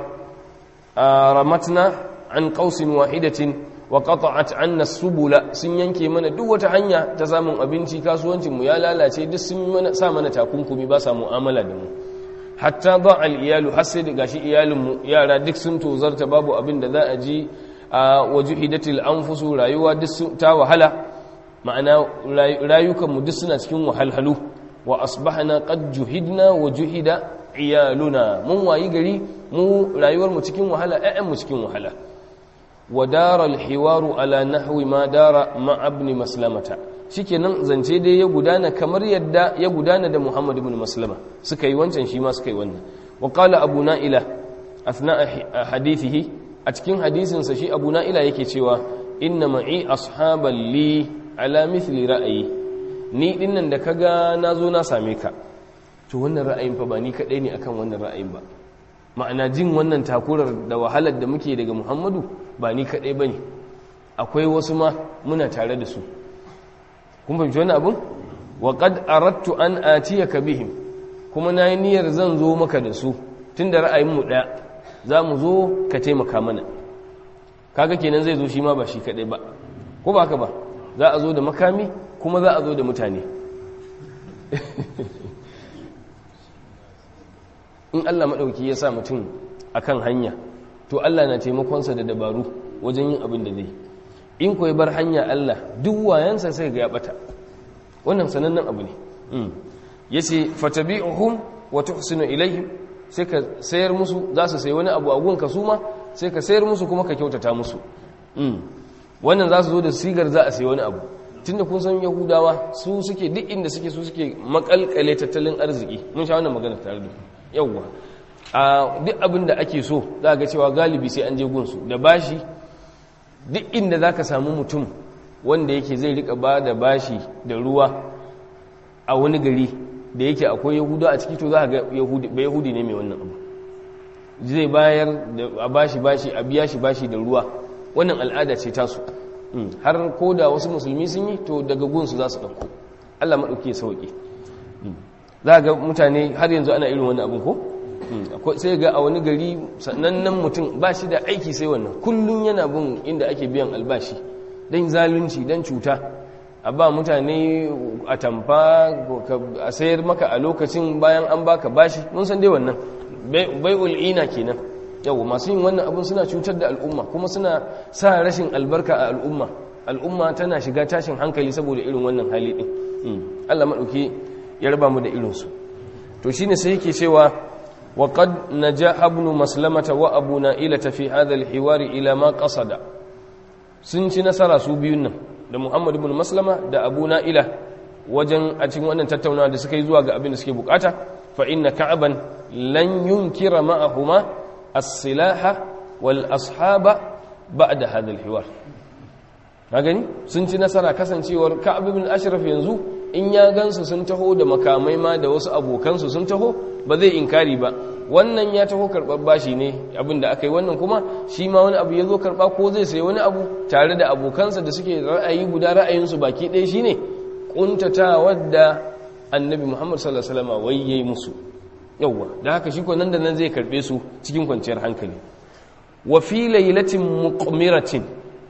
ramatna an qausin wahidatin wa qata'at anna subula sun yanke mana duk wata hanya ta samun abinci kasuwancin mu ya lalace duk sun mana sa mana takunkumi ba sa mu'amala da mu hatta ba al iyalu har sai gashi iyalin mu yara duk sun tozarta babu abin da za a ji a wajuhidatil anfusu rayuwa duk ta wahala ma'ana rayukanmu duk suna cikin wahalhalu wa asbahna qad juhidna wa juhida iyaluna mun wayi gari mu rayuwar mu cikin wahala ƴaƴan mu cikin wahala wa dara alhiwaru ala nahwi ma dara ma ibn maslamata shikenan zance dai ya gudana kamar yadda ya gudana da Muhammad ibn Maslama suka yi wancan shi ma suka yi wannan wa qala abu na'ila athna hadithihi a cikin hadisinsa shi abu na'ila yake cewa inna ma'i ashaban li ala mithli ra'ayi ni dinnan da kaga nazo na same ka to wannan ra'ayin fa ba ni kadai ne akan wannan ra'ayin ba ma'ana jin wannan takurar da wahalar da muke daga Muhammadu ba ni kadai bane akwai wasu ma muna tare da su kun fahimci wannan abun wa qad aradtu an atiyaka bihim kuma nayi niyyar zan zo maka da su tunda ra'ayin mu daya za mu zo ka taimaka mana kaga kenan zai zo shi ma ba shi kadai ba ko ba haka ba za a zo da makami kuma za a zo da mutane in Allah maɗauki ya sa mutum akan hanya to Allah na taimakonsa da dabaru wajen yin abin da zai in ko bar hanya Allah duk wayansa sai ga ya bata wannan sanannen abu ne yace fatabi'uhum wa tuhsinu ilaihim sai ka sayar musu za su sayi wani abu a gunka su ma sai ka sayar musu kuma ka kyautata musu wannan za su zo da sigar za a sayi wani abu tunda kun san yahudawa su suke duk inda suke su suke makalkale tattalin arziki mun sha wannan magana tare da yawwa a duk abin da ake so za ga cewa galibi sai an je gunsu da bashi duk inda za ka samu mutum wanda yake zai rika ba da bashi da ruwa a wani gari da yake akwai yahudu a ciki to za ga ba yahudi ne mai wannan abu zai bayar da a bashi bashi a biya shi bashi da ruwa wannan al'ada ce tasu har ko da wasu musulmi sun yi to daga gunsu za su ɗauko allah maɗauki ya sauƙi za ga mutane har yanzu ana irin wani abin ko sai ga a wani gari sannan mutum ba shi da aiki sai wannan kullum yana bin inda ake biyan albashi don zalunci don cuta a ba mutane a tamfa a sayar maka a lokacin bayan an baka bashi mun san dai wannan bai ul'ina kenan yau masu yin wannan abin suna cutar da al'umma kuma suna sa rashin albarka a al'umma al'umma tana shiga tashin hankali saboda irin wannan hali din Allah maɗauki ya raba mu da irinsu to shine sai yake cewa wa qad najaha ibn maslamata wa abu na'ila fi hadha al-hiwar ila ma qasada sun ci nasara su biyun nan da Muhammad ibn Maslama da Abu Na'ila wajen a cikin wannan tattaunawa da suka yi zuwa ga abin da suke bukata fa inna ka'ban lan yunkira ma'ahuma as-silaha wal ashaba ba'da hadha al-hiwar ka gani sun ci nasara kasancewar Ka'ab ibn Ashraf yanzu in ya gansu sun taho da makamai ma da wasu abokansu sun taho ba zai inkari ba wannan ya taho karɓar bashi ne abin da aka yi wannan kuma shi ma wani abu ya zo karɓa ko zai sayi wani abu tare da abokansa da suke ra'ayi guda ra'ayinsu baki ɗaya shi ne ƙuntata wadda annabi muhammad sallallahu alaihi wasallam wai yayi musu yawwa da haka shi ko nan da nan zai karbe su cikin kwanciyar hankali wa fi lailatin muqmiratin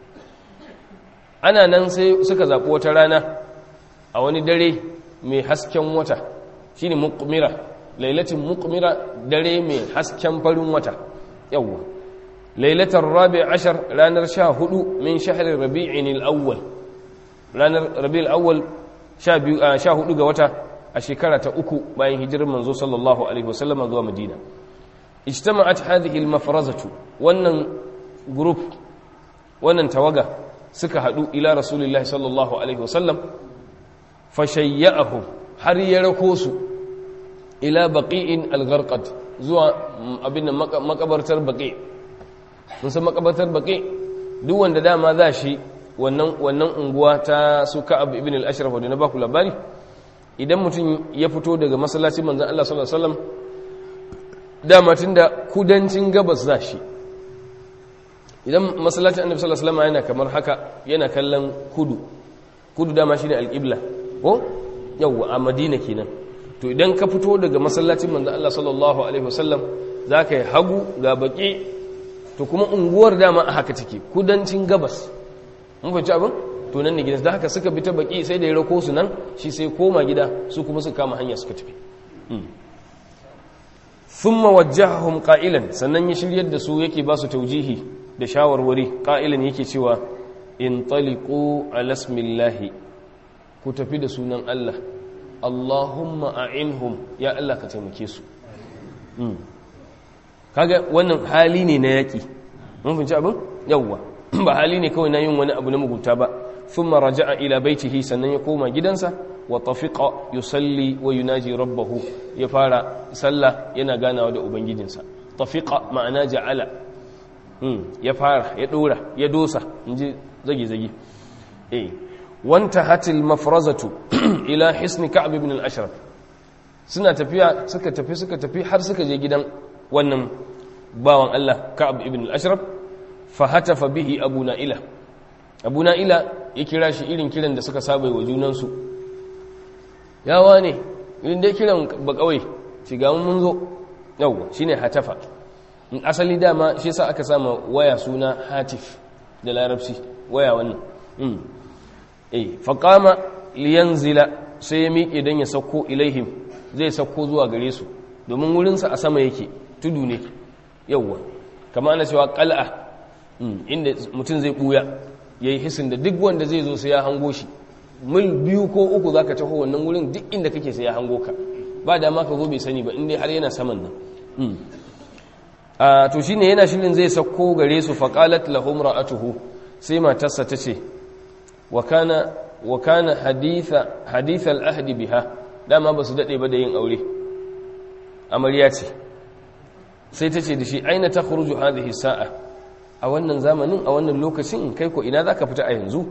ana nan sai suka zaɓi wata rana a wani dare mai hasken wata shine muqmira lailatin muqmira dare mai hasken farin wata yawwa lailatar rabi ashar ranar sha hudu min shahrin rabi'in al-awwal ranar rabi'ul awwal sha hudu ga wata a shekara ta uku bayan hijirar manzo sallallahu alaihi wasallam zuwa madina ijtama'at hadhihi al-mafrazatu wannan group wannan tawaga suka hadu ila rasulullahi sallallahu alaihi wasallam fashayya'ahum har ya rako su ila baqi'in al-gharqad zuwa abin makabartar baqi mun san makabartar baqi duk wanda dama za shi wannan wannan unguwa ta su Ka'ab ibn al-Ashraf da na baku labari idan mutum ya fito daga masallacin manzon Allah sallallahu alaihi wasallam dama tunda kudancin gabas za shi idan masallacin annabi sallallahu alaihi wasallam yana kamar haka yana kallon kudu kudu dama shine al-qibla ko yawa a Madina kenan to idan ka fito daga masallacin manzon Allah sallallahu alaihi wasallam zaka yi hagu ga baki to kuma unguwar dama a haka take kudancin gabas mun fahimci abin to nan ne gidansu da haka suka bi ta baki sai da ya rako su nan shi sai koma gida su kuma suka kama hanya suka tafi thumma wajjahahum qa'ilan sannan ya shiryar da su yake ba su taujihi da shawarwari qa'ilan yake cewa in taliqu ala ismillahi ku tafi da sunan Allah Allahumma a'inhum ya Allah ka taimake su kaga wannan hali ne na yaki mun fahimci abin yawwa ba hali ne kawai na yin wani abu na mugunta ba thumma raja'a ila baitihi sannan ya koma gidansa wa tafiqa yusalli wa yunaji rabbahu ya fara sallah yana ganawa da ubangijinsa tafiqa ma'ana ja'ala ya fara ya dora ya dosa inji zagi zagi eh wanta hatil mafrazatu ila hisni ka'b ibn al-ashraf suna tafiya suka tafi suka tafi har suka je gidan wannan bawan Allah ka'b ibn al-ashraf fa hatafa bihi abu na'ila abu na'ila ya kira shi irin kiran da suka saba wa junansu yawa ne irin dai kiran ba kawai shiga mun zo yawwa shine hatafa in asali dama shi yasa aka sama waya suna hatif da larabci waya wannan mm eh faqama liyanzila sai ya miƙe dan ya sauko ilaihim zai sauko zuwa gare su domin wurinsa a sama yake tudu ne yawwa kama ana cewa qal'a inda mutum zai buya yayi hisin da duk wanda zai zo sai ya hango shi mil biyu ko uku za ka taho wannan wurin duk inda kake sai ya hango ka ba dama ka zo bai sani ba inda har yana saman nan a to shi ne yana shirin zai sauko gare su faƙalat lahum ra'atuhu sai matarsa ta ce wa kana haditha al'ahdi biha dama ba su daɗe ba da yin aure amarya ce sai ta ce da shi aina ta khuruju hadhihi sa'a a wannan zamanin a wannan lokacin kai ko ina za ka fita a yanzu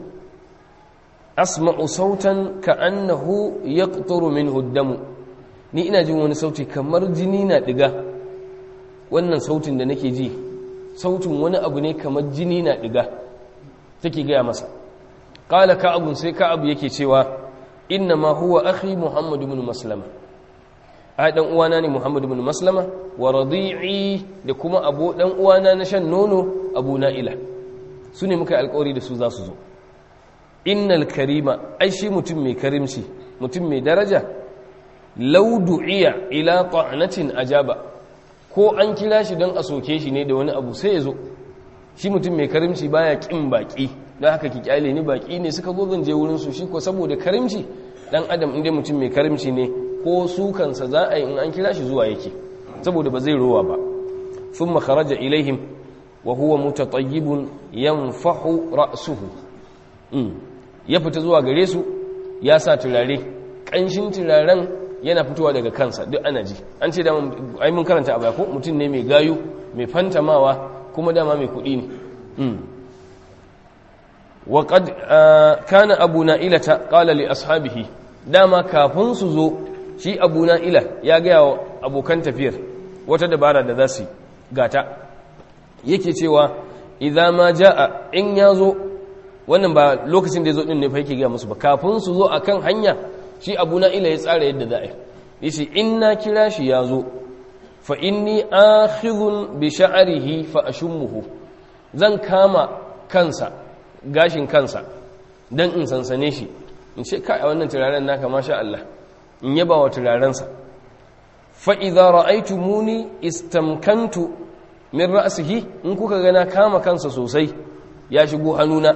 asma'u sautan ka'annahu yaqturu minhu ad-damu ni ina jin wani sauti kamar jini na diga wannan sautin da nake ji sautin wani abu ne kamar jini na diga take gaya masa qala ka'ab sai ka'ab yake cewa inna ma huwa akhi muhammad ibn maslama ai dan uwana ne muhammad ibn maslama wa radi'i da kuma abu dan uwana na shan nono abu na'ila su ne muka alƙawari da su za su zo innal karima ai shi mutum mai karimci mutum mai daraja law du'iya ila ta'natin ajaba ko an kira shi don a soke shi ne da wani abu sai ya zo shi mutum mai karimci baya kin baki don haka ki kyale ni baki ne suka zo zan je wurin su shi ko saboda karimci dan adam inda mutum mai karimci ne ko su kansa za a yi in an kira shi zuwa yake saboda ba zai rowa ba thumma kharaja ilaihim wa huwa mutatayyibun yanfahu ra'suhu ya fita zuwa gare su ya sa turare ƙanshin turaren yana fitowa daga kansa duk ana ji an ce dama ai mun karanta a baya ko mutum ne mai gayu mai fantamawa kuma dama mai kuɗi ne wa qad kana abu na'ilata qala li ashabihi dama kafin su zo shi abu na'ila ya ga wa abokan tafiyar wata dabara da za su gata yake cewa idza ma jaa in yazo wannan ba lokacin da ya zo ɗin ne fa yake gaya musu ba kafin su zo akan hanya shi abu na ila ya tsara yadda za a yi yace in na kira shi ya zo fa inni akhidhun bi sha'rihi fa ashummuhu zan kama kansa gashin kansa dan in sansane shi in ce kai a wannan turaren naka masha Allah in yaba wa turarensa fa idza ra'aytumuni istamkantu min ra'sihi in kuka ga na kama kansa sosai ya shigo hannuna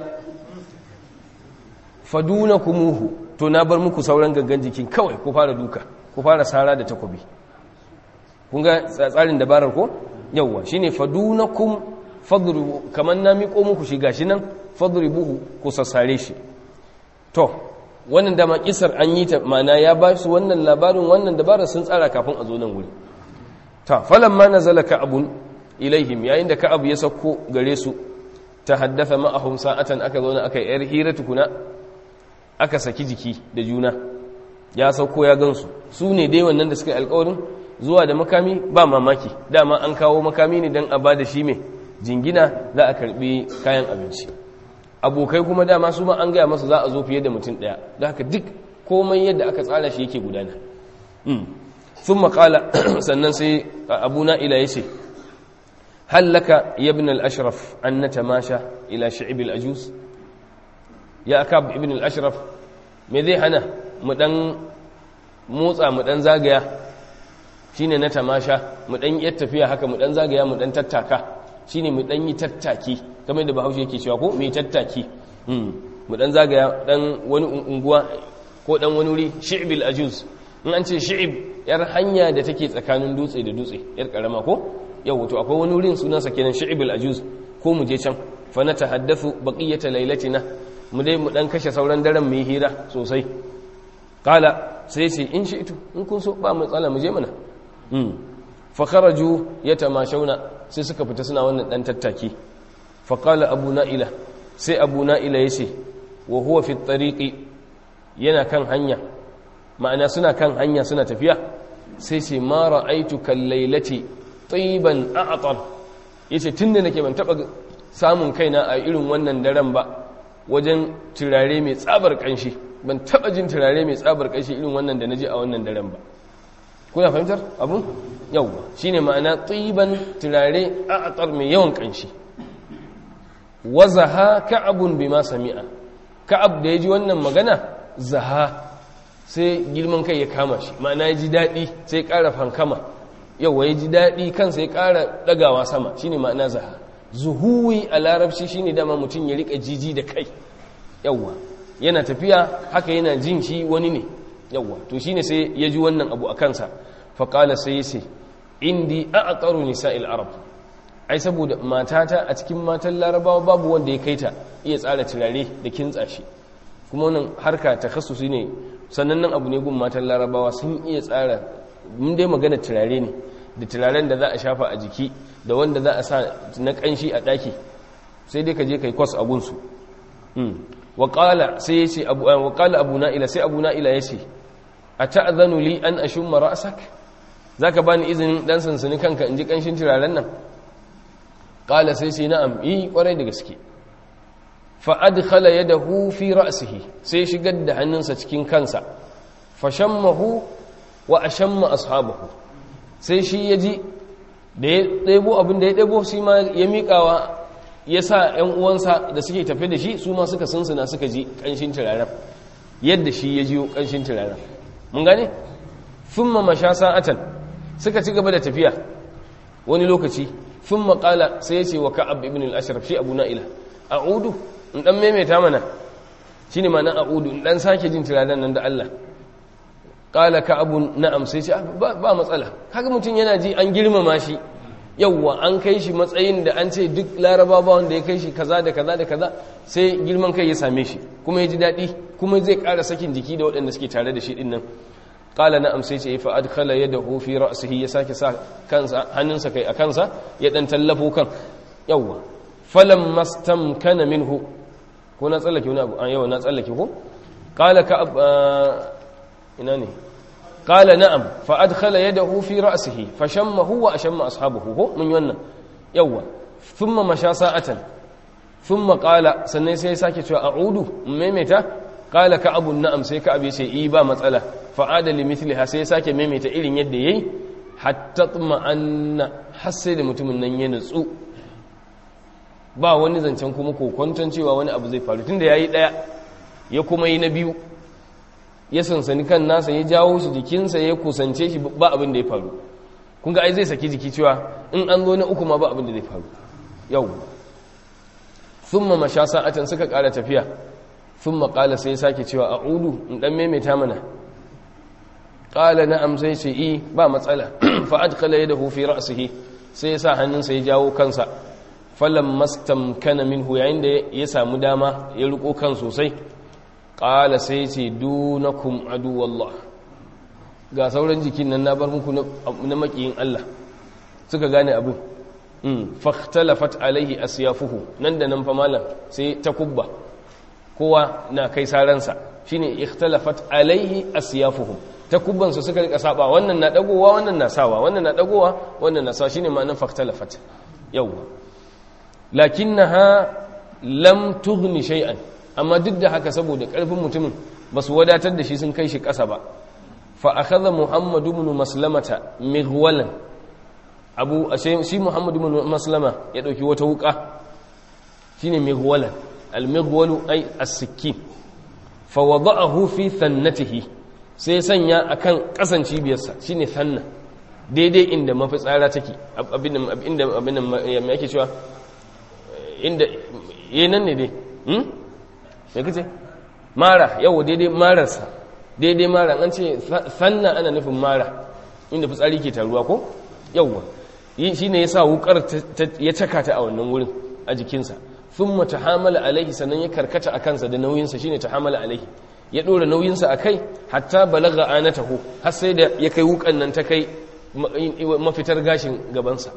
fadunakumuhu to na bar muku sauran gangan jikin kawai ku fara duka ku fara sara da takobi kun ga tsarin dabarar ko yawwa shine fadunakum fadribu kaman na miƙo muku shi gashi nan fadribuhu ku sassare shi to wannan dama kisar an yi ta mana ya ba su wannan labarin wannan dabarar sun tsara kafin a zo nan wuri ta falamma nazala ka'abun ilaihim yayin da ka'ab ya sauko gare su ta haddatha ma'ahum sa'atan aka zo aka yar hira tukuna aka saki jiki da juna ya sauko ya gansu su ne dai wannan da suka yi alkawarin zuwa da makami ba mamaki dama an kawo makami ne don a ba da shi mai jingina za a karbi kayan abinci abokai kuma dama su ma an gaya masa za a zo fiye da mutum ɗaya da haka duk komai yadda aka tsara shi yake gudana sun makala sannan sai abu na'ila ya ce hallaka yabin al'ashraf an na tamasha ila shi'ibil ajus ya aka ibn al-ashraf me zai hana mu dan motsa mu dan zagaya shine na tamasha mu dan yi tafiya haka mu dan zagaya mu dan tattaka shine mu dan yi tattaki kamar da Bahaushe yake cewa ko mu yi tattaki mu dan zagaya dan wani unguwa ko dan wani wuri shi'bil ajuz in an ce shi'ib yar hanya da take tsakanin dutse da dutse yar karama ko yau to akwai wani wurin sunansa kenan shi'bil ajuz ko mu je can fa na tahaddathu baqiyata lailatina mu dai mu dan kashe sauran daren mu yi hira sosai kala sai ce in shi ito in kun so ba matsala mu je mana fa kharaju yatamashawna sai suka fita suna wannan dan tattaki fa qala abu na'ila sai abu na'ila yace wa huwa fi tariqi yana kan hanya ma'ana suna kan hanya suna tafiya sai ce ma ra'aitu kal lailati tiban a'tar yace tunda nake ban taba samun kaina a irin wannan daren ba wajen turare mai tsabar kanshi ban taba jin turare mai tsabar kanshi irin wannan da naji a wannan daren ba kuna fahimtar abun yawwa shine ma'ana tsiban turare a'atar mai yawan kanshi wazaha ka'abun bima sami'a ka'ab da yaji wannan magana zaha sai girman kai ya kama shi ma'ana ya ji daɗi sai ƙara fankama yawwa ya ji daɗi kansa ya ƙara ɗagawa sama shine ma'ana zaha zuhuwi a larabci shine dama mutum ya rika jiji da kai yawwa yana tafiya haka yana jin shi wani ne yawwa to shine sai ya ji wannan abu a kansa faƙala sai ya ce indi a aqaru nisa'il arab ai saboda matata a cikin matan larabawa babu wanda ya kaita iya tsara turare da kintsa shi kuma wannan harka takhassusi ne sannan nan abu ne gun matan larabawa sun iya tsara mun dai magana turare ne da turaren da za a shafa a jiki da wanda za a sa na kanshi a daki sai dai ka je kai kwas a gunsu waƙala sai ya ce waƙala abu na'ila sai abu na'ila ya ce a ta'azanu li an ashumma ra'sak za ka bani izinin ɗan sansani kanka in ji ƙanshin turaren nan ƙala sai sai na'am yi ƙwarai da gaske fa'ad khala ya da fi ra'asihi sai shigar da hannunsa cikin kansa fashammahu wa ashamma ashabahu sai shi ya ji da ya ɗebo abin da ya ɗebo shi ma ya miƙawa ya sa ‘yan uwansa da suke tafe da shi su ma suka sunsuna suka ji ƙanshin turaren yadda shi ya jiyo ƙanshin turaren mun gane? fin ma masha sa'atan suka ci gaba da tafiya wani lokaci fin maƙala sai ya ce wa ka'ab ibn al-ashraf shi abu na'ila a'udu in ɗan maimaita mana shi ne ma'ana a'udu in ɗan sake jin turaren nan da Allah ƙala ka'abun na'am sai ce ba matsala kaga mutum yana ji an girmama shi yauwa an kai shi matsayin da an ce duk laraba ba wanda ya kai shi kaza da kaza da kaza sai girman kai ya same shi kuma ya ji daɗi kuma zai ƙara sakin jiki da waɗanda suke tare da shi ɗin nan ƙala na amsai ce fa adkhala yadahu fi ra'sihi ya sake sa kansa hannunsa kai a kansa ya dan tallafo kan yauwa falam mastamkana minhu ko na tsallake wani abu an yawa na tsallake ko ƙala ka ina ne قال نعم فأدخل يده في رأسه فشمه وأشم أصحابه هو من يونا يوا ثم مشى ساعة ثم قال سنة سيساكي أعود ميمتا قال كأب نعم سيك أبي سيئيبا مسألة فعاد لمثلها سيساكي ميمتا إلي يدي hatta ma'anna har sai da mutumin nan ya nutsu ba wani zancen kuma kokwanton cewa wani abu zai faru tunda yayi daya ya kuma yi na biyu ya sansani kan nasa ya jawo shi jikinsa ya kusance shi ba abin da ya faru kun ga ai zai saki jiki cewa in an zo na uku ma ba abin da zai faru yau thumma masha sa'atan suka kara tafiya thumma qala sai ya sake cewa a'udu in dan maimaita mana qala na'am sai ce i ba matsala fa adkhala yadahu fi ra'sihi sai ya sa hannunsa ya jawo kansa falam mastamkana minhu yayin da ya samu dama ya riko kan sosai qala sai ce dunakum adu wallah ga sauran jikin nan na bar muku na makiyin Allah suka gane abin fakhtalafat alaihi asyafuhu nan da nan fa malam sai ta kubba kowa na kai saransa shine ikhtalafat alaihi asyafuhum ta kubban su suka rika saba wannan na dagowa wannan na sawa wannan na dagowa wannan na sawa shine ma'anar fakhtalafat yawa lakinnaha lam tughni shay'an amma duk da haka saboda karfin mutumin basu wadatar da shi sun kai shi kasa ba fa akhadha muhammad ibn maslamata mighwalan abu shi muhammad ibn maslama ya dauki wata wuka shine mighwalan al-mighwalu ay as-sikkin fa wada'ahu fi thannatihi sai sanya akan kasan cibiyarsa shine thanna daidai inda mafitsara take abin inda abin me yake cewa inda yayin ne dai hmm me kace mara yawo daidai mararsa daidai mara an ce sanna ana nufin mara inda fitsari ke taruwa ko yawwa shi ne ya sa wukar ya caka ta a wannan wurin a jikinsa sun mata hamala alaihi sannan ya karkata a kansa da nauyinsa shi ne ta hamala alaihi ya ɗora nauyinsa a kai hatta balaga ana taho har sai da ya kai wukan nan ta kai mafitar gashin gabansa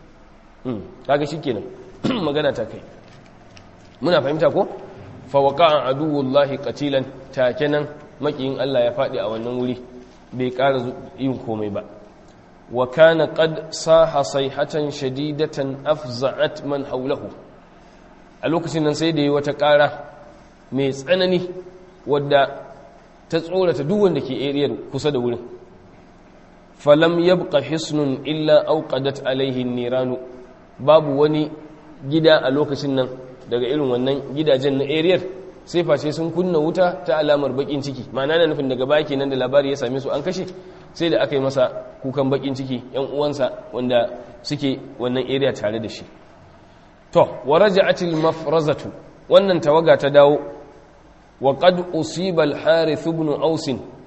kaga shi kenan magana ta kai muna fahimta ko fawaka an aduwullahi katilan take nan makiyin Allah ya faɗi a wannan wuri bai ƙara yin komai ba wa kana qad saha sayhatan shadidatan afza'at man hawlahu a lokacin nan sai da yi wata ƙara mai tsanani wadda ta tsorata duk wanda ke area kusa da wurin falam yabqa hisnun illa awqadat alaihi niranu babu wani gida a lokacin nan daga irin wannan gidajen na area sai face sun kunna wuta ta alamar bakin ciki ma'ana na nufin daga baki nan da labari ya same su an kashe sai da aka yi masa kukan bakin ciki yan uwansa wanda suke wannan area tare da shi to wa raja'atil mafrazatu wannan tawaga ta dawo wa qad usiba al-harith ibn aus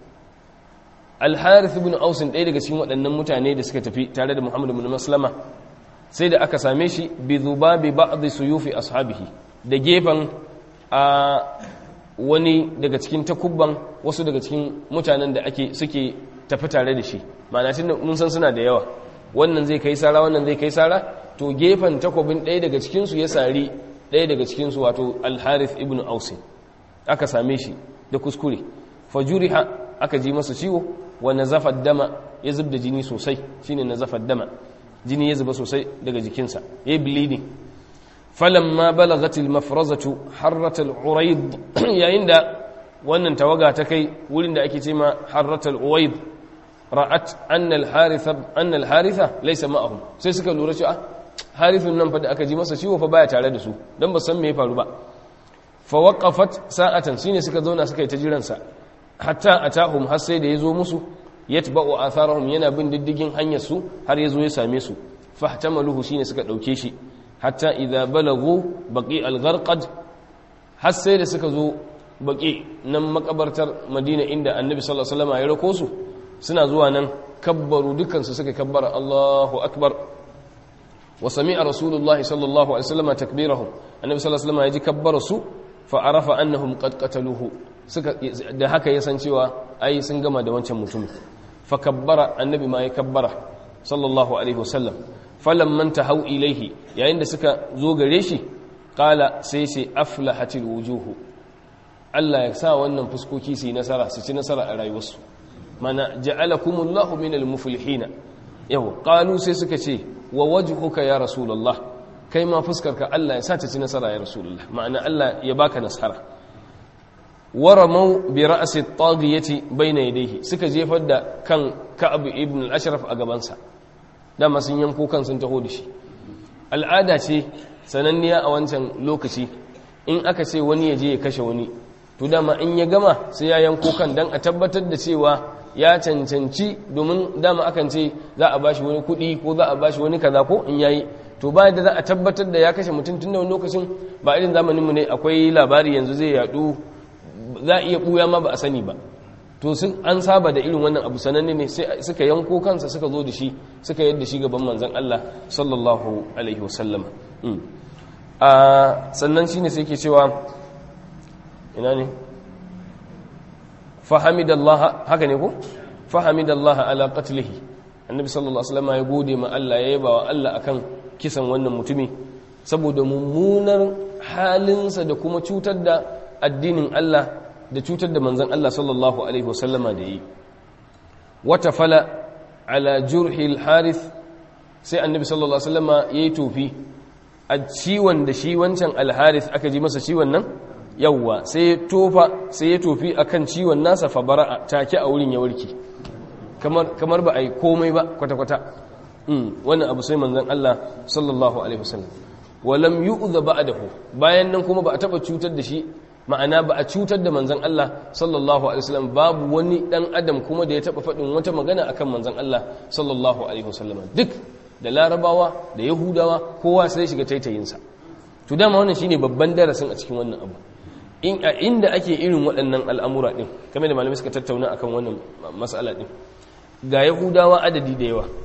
al-harith ibn aus ɗaya daga cikin waɗannan mutane da suka tafi tare da Muhammad ibn Maslama sai da aka same shi bi dhubabi ba'd suyufi ashabihi da gefen a wani daga cikin takubban wasu daga cikin mutanen da ake suke tafi tare da shi ma'ana tun mun san suna da yawa wannan zai kai sara wannan zai kai sara to gefen takobin ɗaya daga cikinsu ya sari ɗaya daga cikinsu wato al-harith ibn ausin aka same shi da kuskure fajuriha aka ji masa ciwo wa nazafa dama ya zub da jini sosai shine nazafa dama jini ya zuba sosai daga jikinsa yayi bleeding falamma balagat al-mafrazatu harrat al-urayd yayin da wannan tawaga ta kai wurin da ake cewa harrat al-uwayd ra'at anna al-haritha anna al-haritha laysa ma'ahum sai suka lura cewa harithun nan fa da aka ji masa ciwo fa baya tare da su dan ba san me ya faru ba fa waqafat sa'atan shine suka zauna suka yi ta jiran sa hatta atahum har sai da yazo musu yatba'u atharahum yana bin diddigin hanyar su har yazo ya same su fahtamaluhu shine suka dauke shi hatta idza balagu baqi al-gharqad har sai da suka zo baqi nan makabartar Madina inda Annabi sallallahu alaihi wasallam ya rako su suna zuwa nan kabbaru dukan su suka kabbara Allahu akbar wa sami'a rasulullahi sallallahu alaihi wasallam takbirahum Annabi sallallahu alaihi wasallam ya ji kabbara su fa arafa annahum qad qataluhu suka da haka ya san cewa ai sun gama da wancan mutum fa kabbara Annabi ma ya kabbara sallallahu alaihi wasallam falamman tahau ilaihi yayin da suka zo gare shi qala sai sai aflahatil wujuhu Allah ya sa wannan fuskoki su yi nasara su ci nasara a rayuwarsu mana ja'alakumullahu minal muflihin yau qalu sai suka ce wa wajhuka ya rasulullah kai ma fuskarka Allah ya sa ta ci nasara ya rasulullah ma'ana Allah ya baka nasara waramau bi ra'si at-taghiyati bayna yadayhi suka jefar da kan Ka'ab ibn al-Ashraf a gabansa dama sun yanko kan sun taho da shi al'ada ce sananniya a wancan lokaci in aka ce wani ya je ya kashe wani to dama in ya gama sai ya yanko kan dan a tabbatar da cewa ya cancanci domin dama akan ce za a bashi wani kuɗi ko za a bashi wani kaza ko in yayi to ba da za a tabbatar da ya kashe mutum tun da wani lokacin ba irin zamaninmu ne akwai labari yanzu zai yadu za a iya ɓuya ma ba a sani ba to sun an saba da irin wannan abu sananne ne sai suka yanko kansa suka zo da shi suka yadda shi gaban manzon Allah sallallahu alaihi wasallam a sannan shine sai ke cewa ina ne fahamidallah haka ne ko fahamidallah ala qatlihi annabi sallallahu alaihi wasallam ya gode ma Allah ya yaba wa Allah akan kisan wannan mutumi saboda mummunar halinsa da kuma cutar da addinin Allah da cutar da manzon Allah sallallahu alaihi wasallama da yi wata fala ala jurhi al-harith sai annabi sallallahu alaihi wasallama yayi tofi a ciwon da shi wancan al-harith aka ji masa ciwon nan yawwa sai ya tofa sai ya tofi akan ciwon nasa fa bara'a take a wurin ya warke kamar kamar ba ai komai ba kwata kwata mm wannan abu sai manzon Allah sallallahu alaihi wasallam walam yu'dha ba'dahu bayan nan kuma ba a taba cutar da shi ma'ana ba a cutar da manzon Allah sallallahu alaihi wasallam babu wani dan adam kuma da ya taba faɗin wata magana akan manzon Allah sallallahu alaihi wasallam duk da larabawa da yahudawa kowa sai shiga taitayinsa to dama wannan shine babban darasin a cikin wannan abu in a inda ake irin waɗannan al'amura ɗin kamar da malamai suka tattauna akan wannan matsala ɗin ga yahudawa adadi da yawa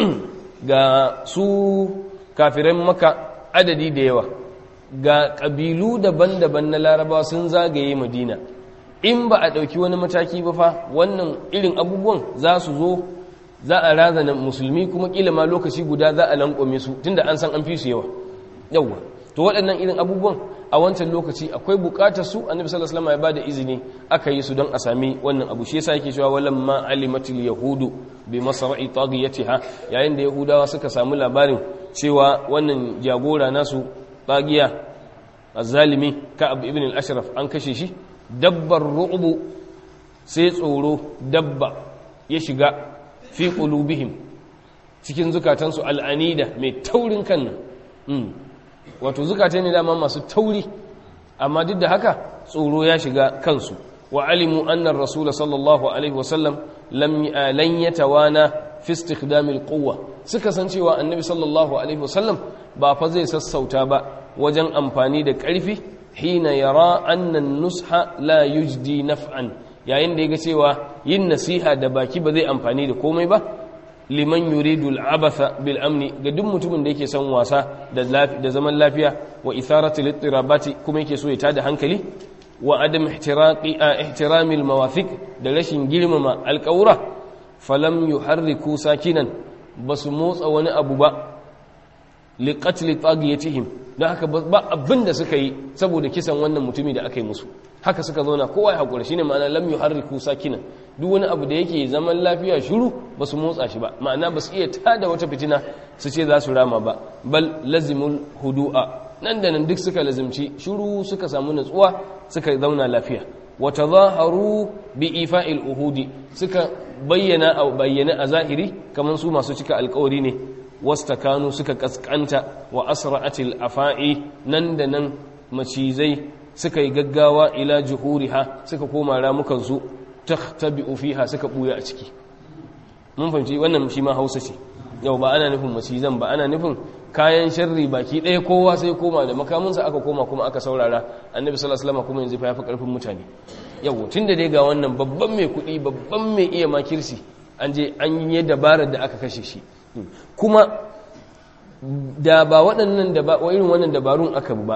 ga su kafiran maka adadi da yawa ga ƙabilu daban-daban na larabawa sun zagaye madina in ba a ɗauki wani mataki ba fa wannan irin abubuwan za su zo za a razana musulmi kuma ƙila ma lokaci guda za a lankwame su tunda an san an fi su yawa yawa to waɗannan irin abubuwan a wancan lokaci akwai bukatar su annabi sallallahu alaihi wasallam ya bada izini aka yi su don a sami wannan abu shi yasa yake cewa walamma alimatul yahudu bi masra'i taghiyatiha yayin da yahudawa suka samu labarin cewa wannan jagora nasu tagiya azzalimi ka'ab ibn al-ashraf an kashe shi dabbar ru'bu sai tsoro dabba ya shiga fi qulubihim cikin zukatansu al'anida mai taurin kan nan wato zukata ne dama masu tauri amma duk da haka tsoro ya shiga kansu wa alimu annar rasul sallallahu alaihi wasallam lan yatawana fi istikdamil quwwa suka san cewa annabi sallallahu alaihi wasallam ba fa zai sassauta ba wajen amfani da ƙarfi hina yara annan nusha la yujdi naf'an yayin da yaga cewa yin nasiha da baki ba zai amfani da komai ba liman yuridu al'abatha bil amni ga duk mutumin da yake son wasa da zaman lafiya wa itharatu littirabati kuma yake so ya tada hankali wa adam ihtiraqi ihtirami al mawathiq da rashin girmama alqawra falam yuharriku sakinan basu motsa wani abu ba li qatl tagiyatihim dan haka ba abin da suka yi saboda kisan wannan mutumi da aka yi musu haka suka zauna kowa ya hakura shine ma'ana lam yuharriku sakinan duk wani abu da yake zaman lafiya shiru ba su motsa shi ba ma'ana ba su iya tada wata fitina su ce za su rama ba bal lazimul hudu'a nan da nan duk suka lazimci shiru suka samu natsuwa suka zauna lafiya wa tazaharu bi ifa'il uhudi suka bayyana a bayyana a zahiri kamar su masu cika alkawari ne wastakanu suka kaskanta wa asra'atil afa'i nan da nan macizai suka yi gaggawa ila juhuriha suka koma ramukansu takhtabi'u fiha suka buya a ciki mun fahimci wannan shi ma Hausa ce yau ba ana nufin macizan ba ana nufin kayan sharri baki ɗaya kowa sai koma da makaminsa aka koma kuma aka saurara annabi sallallahu alaihi wasallam kuma yanzu fa yafi karfin mutane yau tunda dai ga wannan babban mai kuɗi babban mai iya makirsi an je an yi dabarar da aka kashe shi kuma da ba waɗannan da ba irin wannan dabarun aka ba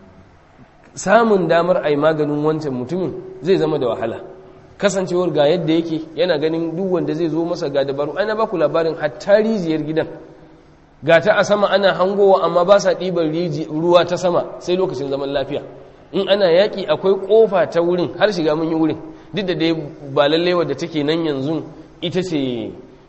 samun damar a yi maganin wancan mutumin zai zama da wahala kasancewar ga yadda yake yana ganin duk wanda zai zo masa ga dabaru ana ba ku labarin hatta rijiyar gidan ga ta a sama ana hangowa amma ba sa ɗibar ruwa ta sama sai lokacin zaman lafiya in ana yaƙi akwai ƙofa ta wurin har shiga mun yi wurin duk da dai ba lallai wadda take nan yanzu ita ce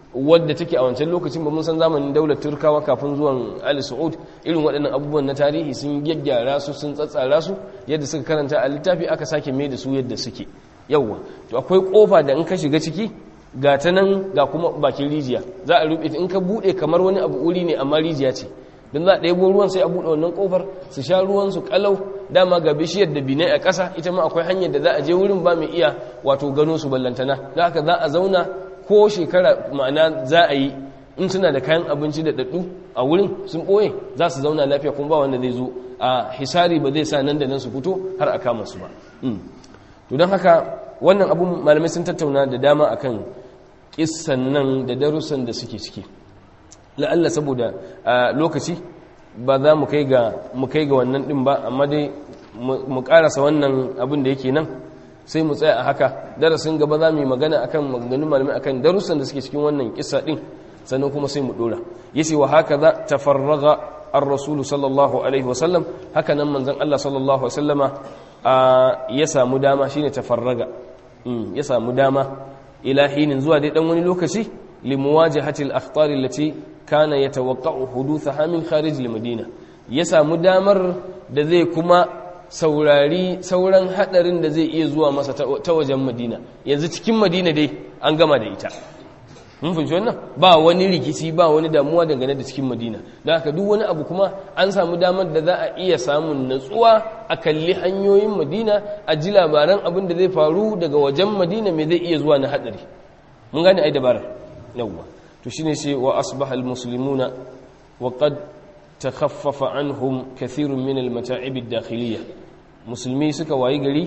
wadda take a wancan lokacin ba mun san zamanin daular turkawa kafin zuwan ali saud irin waɗannan abubuwan na tarihi sun gyaggyara su sun tsatsara su yadda suka karanta a littafi aka sake mai da su yadda suke yawwa to akwai kofa da in ka shiga ciki ga ta nan ga kuma bakin rijiya za a rufe in ka buɗe kamar wani abu wuri ne amma rijiya ce don za a ɗebo ruwan sai a buɗe wannan ƙofar su sha ruwan su ƙalau dama ga bishiyar da binai a ƙasa ita ma akwai hanyar da za a je wurin ba mai iya wato gano su ballantana da haka za a zauna ko shekara ma'ana za a yi in suna da kayan abinci da daɗu a wurin sun ɓoye za su zauna lafiya kuma ba wanda zai zo a hisari ba zai sa nan da nan su fito har a kama su ba to don haka wannan abun malamai sun tattauna da dama akan kissan nan da darussan da suke ciki la'alla saboda lokaci ba za mu kai ga mu kai ga wannan din ba amma dai mu karasa wannan abin da yake nan sai mu tsaya a haka darasin gaba za mu yi magana akan maganganun malamai akan darussan da suke cikin wannan kissa din sannan kuma sai mu dora yace wa haka za tafarraga ar-rasul sallallahu alaihi wasallam haka nan manzon Allah sallallahu alaihi wasallama ya samu dama shine tafarraga ya samu dama ila hinin zuwa dai dan wani lokaci limuwajahati al-akhtar allati kana yatawaqqa'u huduthaha min kharij al-madina ya samu damar da zai kuma saurari sauran hadarin da zai iya zuwa masa ta wajen madina yanzu cikin madina dai an gama da ita mun fahimci wannan ba wani rikici ba wani damuwa dangane da cikin madina da haka duk wani abu kuma an samu damar da za a iya samun natsuwa a kalli hanyoyin madina a ji labaran abin da zai faru daga wajen madina mai zai iya zuwa na hadari mun gane ai dabarar yawwa to shine sai wa asbaha almuslimuna wa qad takhaffafa anhum kathirun min almata'ib ad-dakhiliyya musulmi suka wayi gari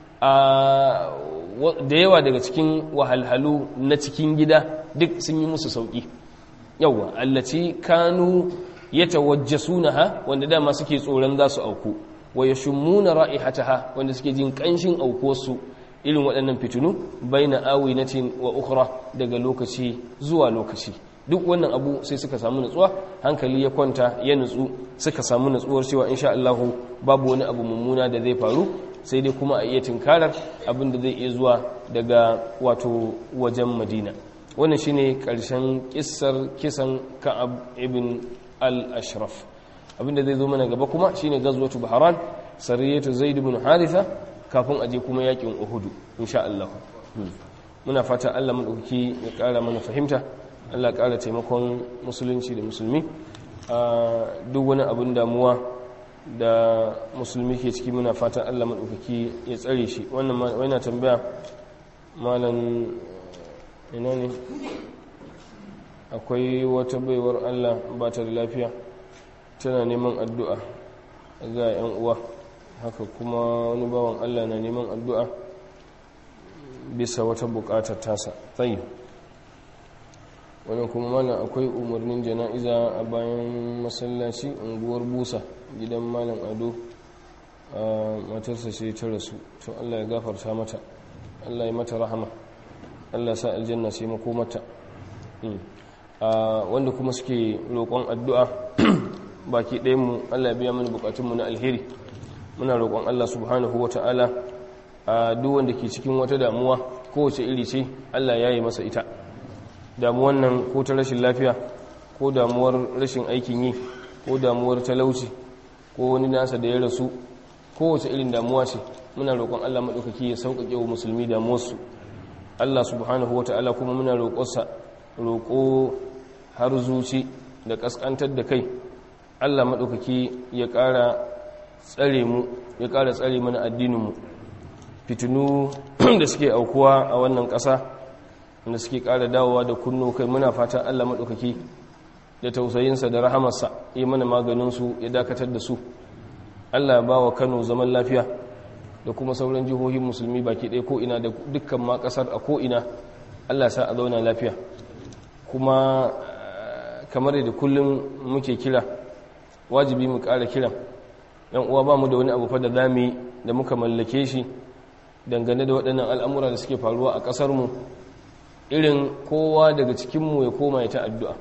a da yawa daga cikin wahalhalu na cikin gida duk sun yi musu sauki yawa allaci kanu yatawajjasunaha wanda dama suke tsoron za su auku wa yashummuna ra'ihataha wanda suke jin kanshin aukuwarsu irin waɗannan fitinu baina awinatin wa ukhra daga lokaci zuwa lokaci duk wannan abu sai suka samu nutsuwa hankali ya kwanta ya nutsu suka samu nutsuwar cewa insha Allah babu wani abu mummuna da zai faru sai dai kuma a iya tinkarar abin da zai iya zuwa daga wato wajen madina wannan shine karshen kissar kisan ka'ab ibn al-ashraf abin da zai zo mana gaba kuma shine gazwatu baharan sariyatu zaid ibn haritha kafin aje kuma yakin uhudu insha Allah muna fata Allah madaukaki ya kara mana fahimta Allah kara taimakon musulunci da musulmi a duk wani abin damuwa da musulmi ke ciki muna fatan Allah maɗaukaki ya tsare shi wannan wani tambaya malam ina ne akwai wata baiwar Allah ba ta da lafiya tana neman addu'a ga 'yan uwa haka kuma wani bawan Allah na neman addu'a bisa wata buƙatar tasa tsayi wannan kuma malam akwai umarnin jana'iza a bayan masallaci unguwar busa gidan malam ado a matarsa ce ta rasu to allah ya gafarta mata allah ya mata rahama allah sa aljanna sai makomata wanda kuma suke roƙon addu'a baki ɗayanmu allah ya biya mana bukatunmu na alheri muna roƙon allah subhanahu wa ta'ala a duk wanda ke cikin wata damuwa kowace iri ce allah ya yi masa ita damuwan nan ko ta rashin lafiya ko damuwar rashin aikin yi ko damuwar talauci ko wani nasa da ya rasu kowace irin damuwa ce muna roƙon Allah maɗaukaki ya sauƙaƙe wa musulmi damuwarsu Allah subhanahu wa ta'ala kuma muna roƙonsa roƙo har zuci da ƙasƙantar da kai Allah maɗaukaki ya ƙara tsare mu ya ƙara tsare mana addininmu fitinu da suke aukuwa a wannan ƙasa wanda suke ƙara dawowa da kunno kai muna fatan Allah maɗaukaki da tausayinsa da rahamarsa yi mana maganinsu ya dakatar da su Allah ba wa Kano zaman lafiya da kuma sauran jihohin musulmi baki ɗaya ko'ina da dukkan ma ƙasar a ko'ina Allah sa a zauna lafiya kuma kamar da kullum muke kira wajibi mu ƙara kiran yan uwa ba mu da wani abu fa da zamu da muka mallake shi dangane da waɗannan al'amura da suke faruwa a ƙasarmu irin kowa daga cikinmu ya koma ya ta addu'a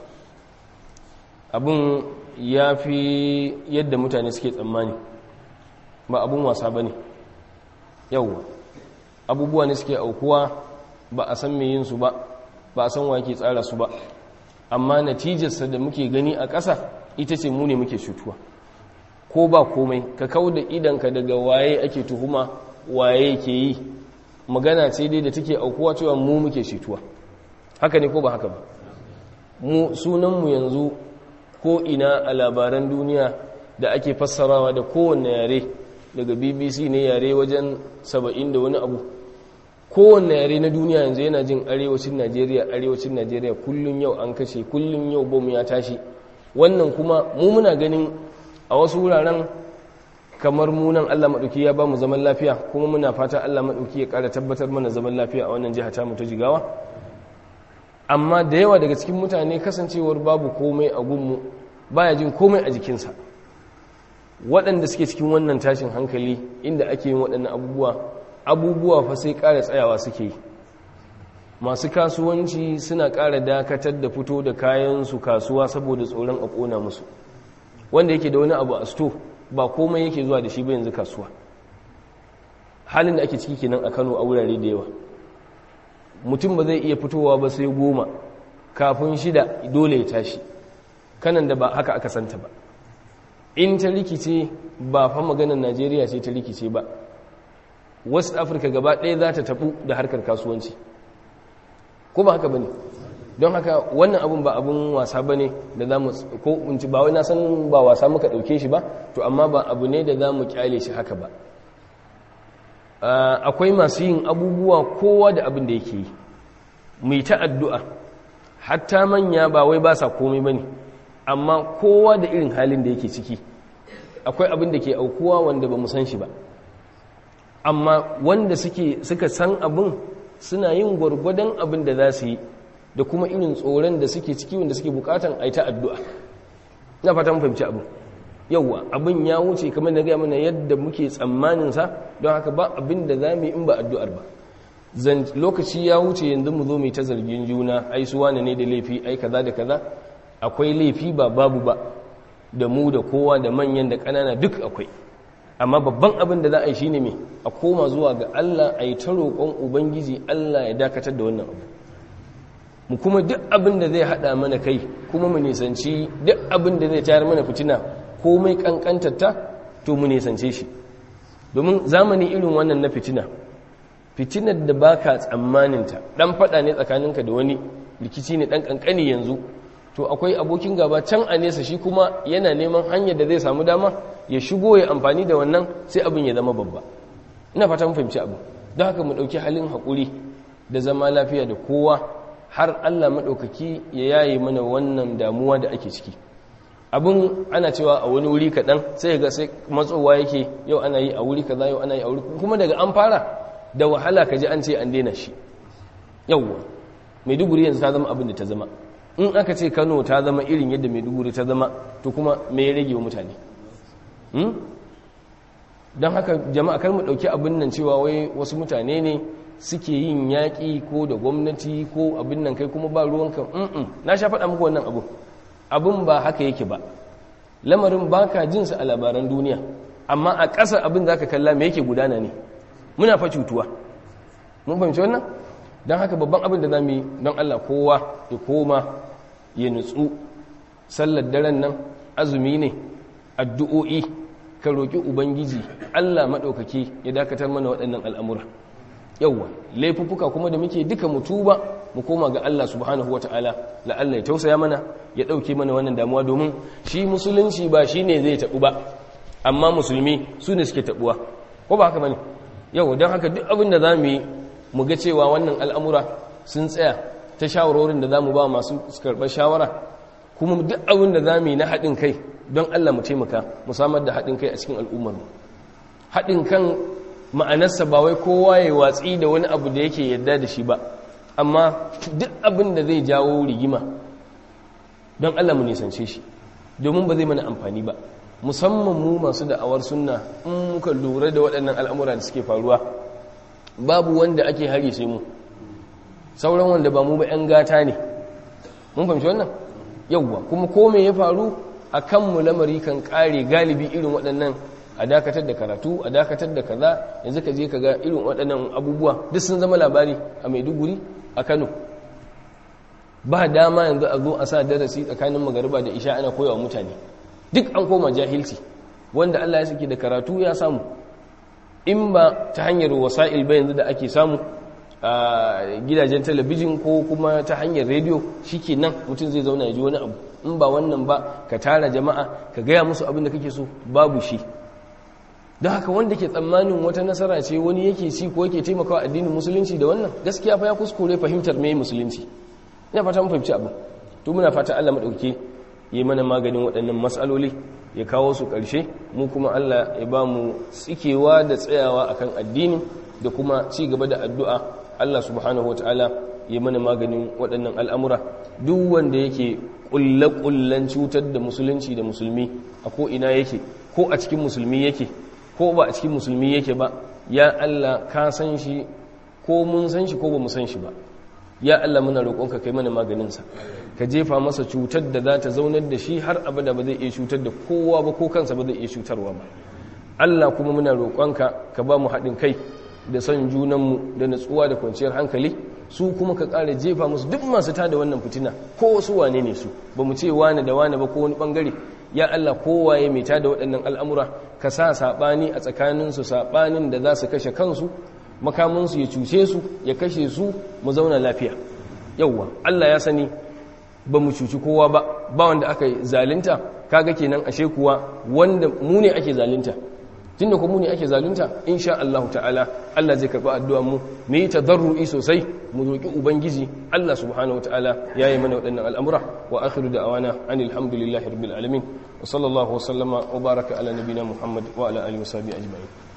abin ya fi yadda mutane suke tsammani ba abin wasa ba ne yau abubuwa ne suke aukuwa ba a san yin su ba ba a san wa ke tsara su ba amma natijarsa da muke gani a ƙasa ita ce mu ne muke cutuwa ko ba komai ka kau da idanka daga waye ake tuhuma waye ke yi magana ce dai da take aukuwa cewa mu muke cutuwa haka ne ko ba haka ba mu sunanmu yanzu ko ina a labaran duniya da ake fassarawa da kowanne yare daga bbc ne yare wajen saba'in da wani abu kowanne yare na duniya yanzu yana jin arewacin najeriya arewacin najeriya kullum yau an kashe kullum yau bom ya tashi wannan kuma mu muna ganin a wasu wuraren kamar munan allah maɗauki ya ba mu zaman lafiya kuma muna fata allah maɗauki ya ƙara tabbatar mana zaman lafiya a wannan jiha ta mu ta jigawa amma da yawa daga cikin mutane kasancewar babu komai a gunmu baya jin komai a jikinsa waɗanda suke cikin wannan tashin hankali inda ake yin waɗannan abubuwa abubuwa fa sai ƙara tsayawa suke yi masu kasuwanci suna ƙara dakatar da fito da kayansu kasuwa saboda tsoron a ƙona musu wanda yake da wani abu a sto ba komai yake zuwa da shi ba yanzu kasuwa halin da ake ciki kenan a kano a wurare da yawa mutum ba zai iya fitowa ba sai goma kafin shida dole ya tashi kanan da ba haka aka santa ba in ta rikice ba fa maganar najeriya ce ta rikice ba west africa gaba ɗaya za ta tabu da harkar kasuwanci ko ba haka ba ne don haka wannan abin ba abin wasa ba ne da za mu ko unci ba wai na san ba wasa muka ɗauke shi ba to amma ba abu ne da za mu kyale shi haka ba akwai masu yin abubuwa kowa da abin da yake yi mai ta addu'a hatta manya ba wai ba sa komai ba ne amma kowa da irin halin da yake ciki akwai abin da ke aukuwa wanda ba mu san shi ba amma wanda suka san abin suna yin gwargwadon abin da za su yi da kuma irin tsoron da suke ciki wanda suke bukatan a yi ta addu'a na fata mun fahimci abin yauwa abin ya wuce kamar da gaya mana yadda muke tsammaninsa don haka ba abin da za mu yi in ba addu'ar ba lokaci ya wuce yanzu mu zo mu ta zargin juna ai su wane ne da laifi ai kaza da kaza akwai laifi ba babu ba da mu da kowa da manyan da ƙanana duk akwai amma babban abin da za a yi shine me a koma zuwa ga Allah a yi ta roƙon ubangiji Allah ya dakatar da wannan abu mu kuma duk abin da zai haɗa mana kai kuma mu nisanci duk abin da zai tayar mana fitina komai kankantarta to mu nisance shi domin zamani irin wannan na fitina fitinar da baka tsammaninta dan fada ne tsakaninka da wani rikici ne dan kankani yanzu to akwai abokin gaba can a nesa shi kuma yana neman hanyar da zai samu dama ya shigo ya amfani da wannan sai abin ya zama babba ina fata mun fahimci abu don haka mu dauki halin hakuri da zama lafiya da kowa har Allah madaukaki ya yaye mana wannan damuwa da ake ciki abin ana cewa a wani wuri kaɗan sai ga sai matsowa yake yau ana yi a wuri kaza yau ana yi a wuri kuma daga an fara da wahala ka ji an ce an daina shi yauwa maiduguri yanzu ta zama abin da ta zama in aka ce kano ta zama irin yadda maiduguri ta zama to kuma me ya rage wa mutane don haka jama'a kar mu ɗauki abin nan cewa wai wasu mutane ne suke yin yaƙi ko da gwamnati ko abin nan kai kuma ba ruwanka na sha faɗa muku wannan abu abin ba haka yake ba lamarin ba ka jinsa a labaran duniya amma a ƙasa abin za ka kalla me yake gudana ne muna fa cutuwa mun fahimci wannan don haka babban abin da za mu yi don allah kowa ya koma ya nutsu sallar daren nan azumi ne addu'o'i ka roƙi ubangiji allah maɗaukaki ya dakatar mana waɗannan al'amura yauwa laifuffuka kuma da muke duka mutuba mu koma ga Allah subhanahu wata'ala la Allah ya tausaya mana ya dauke mana wannan damuwa domin shi musulunci ba shine zai tabu ba amma musulmi su ne suke tabuwa ko ba haka bane yau don haka duk abin da zamu yi mu ga cewa wannan al'amura sun tsaya ta shawarorin da zamu ba masu karɓar shawara kuma duk abin da zamu yi na haɗin kai don Allah mu taimaka mu samar da haɗin kai a cikin al'ummar mu haɗin kan ma'anarsa ba wai kowa ya watsi da wani abu da yake yadda da shi ba amma duk abin da zai jawo rigima don Allah mu nisance shi domin ba zai mana amfani ba musamman mu masu da'awar sunna in muka lura da waɗannan al'amura da suke faruwa babu wanda ake hari sai mu sauran wanda ba mu ba 'yan gata ne mun fahimci wannan yauwa kuma ko me ya faru a kanmu lamari kan ƙare galibi irin waɗannan a dakatar da karatu a dakatar da kaza yanzu ka je ka ga irin waɗannan abubuwa duk sun zama labari a maiduguri a kano ba dama yanzu a zo a sa darasi tsakanin magariba da isha ana koyawa mutane duk an koma jahilci wanda Allah ya saki da karatu ya samu in ba ta hanyar wasa'il ba yanzu da ake samu a gidajen talabijin ko kuma ta hanyar rediyo nan mutum zai zauna ya ji wani abu in ba wannan ba ka tara jama'a ka gaya musu abin da kake so babu shi don haka wanda ke tsammanin wata nasara ce wani yake ci ko yake taimakawa addinin musulunci da wannan gaskiya fa ya kuskure fahimtar mai musulunci ina fata mun fahimci abin to muna fata Allah madauke yi mana maganin waɗannan matsaloli ya kawo su ƙarshe mu kuma Allah ya ba mu tsikewa da tsayawa akan addini da kuma ci gaba da addu'a Allah subhanahu wataala ya mana maganin waɗannan al'amura duk wanda yake ƙulle-ƙullen cutar da musulunci da musulmi a ko ina yake ko a cikin musulmi yake ko ba a cikin musulmi yake ba ya Allah ka san shi ko mun san shi ko ba mu san shi ba ya Allah muna roƙonka kai mana maganinsa ka jefa masa cutar da za ta zaunar da shi har abada ba zai iya cutar da kowa ba ko kansa ba zai iya cutarwa ba Allah kuma muna roƙonka ka ba mu haɗin kai da son junanmu da natsuwa da kwanciyar hankali su kuma ka ƙara jefa musu duk masu tada wannan fitina ko wasu wane ne su ba mu ce wane da wane ba ko wani ɓangare ya Allah kowaye mai tada waɗannan al'amura ka sa saɓani a tsakaninsu saɓanin da za su kashe kansu makamansu ya cuce su ya kashe su mu zauna lafiya yauwa Allah ya sani ba mu cuci kowa ba ba wanda aka zalunta kaga kenan ashe kuwa wanda mu ne ake zalunta tunda kuma mu ne ake zalunta insha Allah ta'ala Allah zai karɓi addu'ar mu mu yi tadarru'i sosai mu roki ubangiji Allah subhanahu wa ta'ala yayi mana waɗannan al'amura wa akhiru da'awana anil hamdulillahi rabbil alamin wa sallallahu wa sallama wa baraka ala nabina muhammad wa ala alihi wa sahbihi ajma'in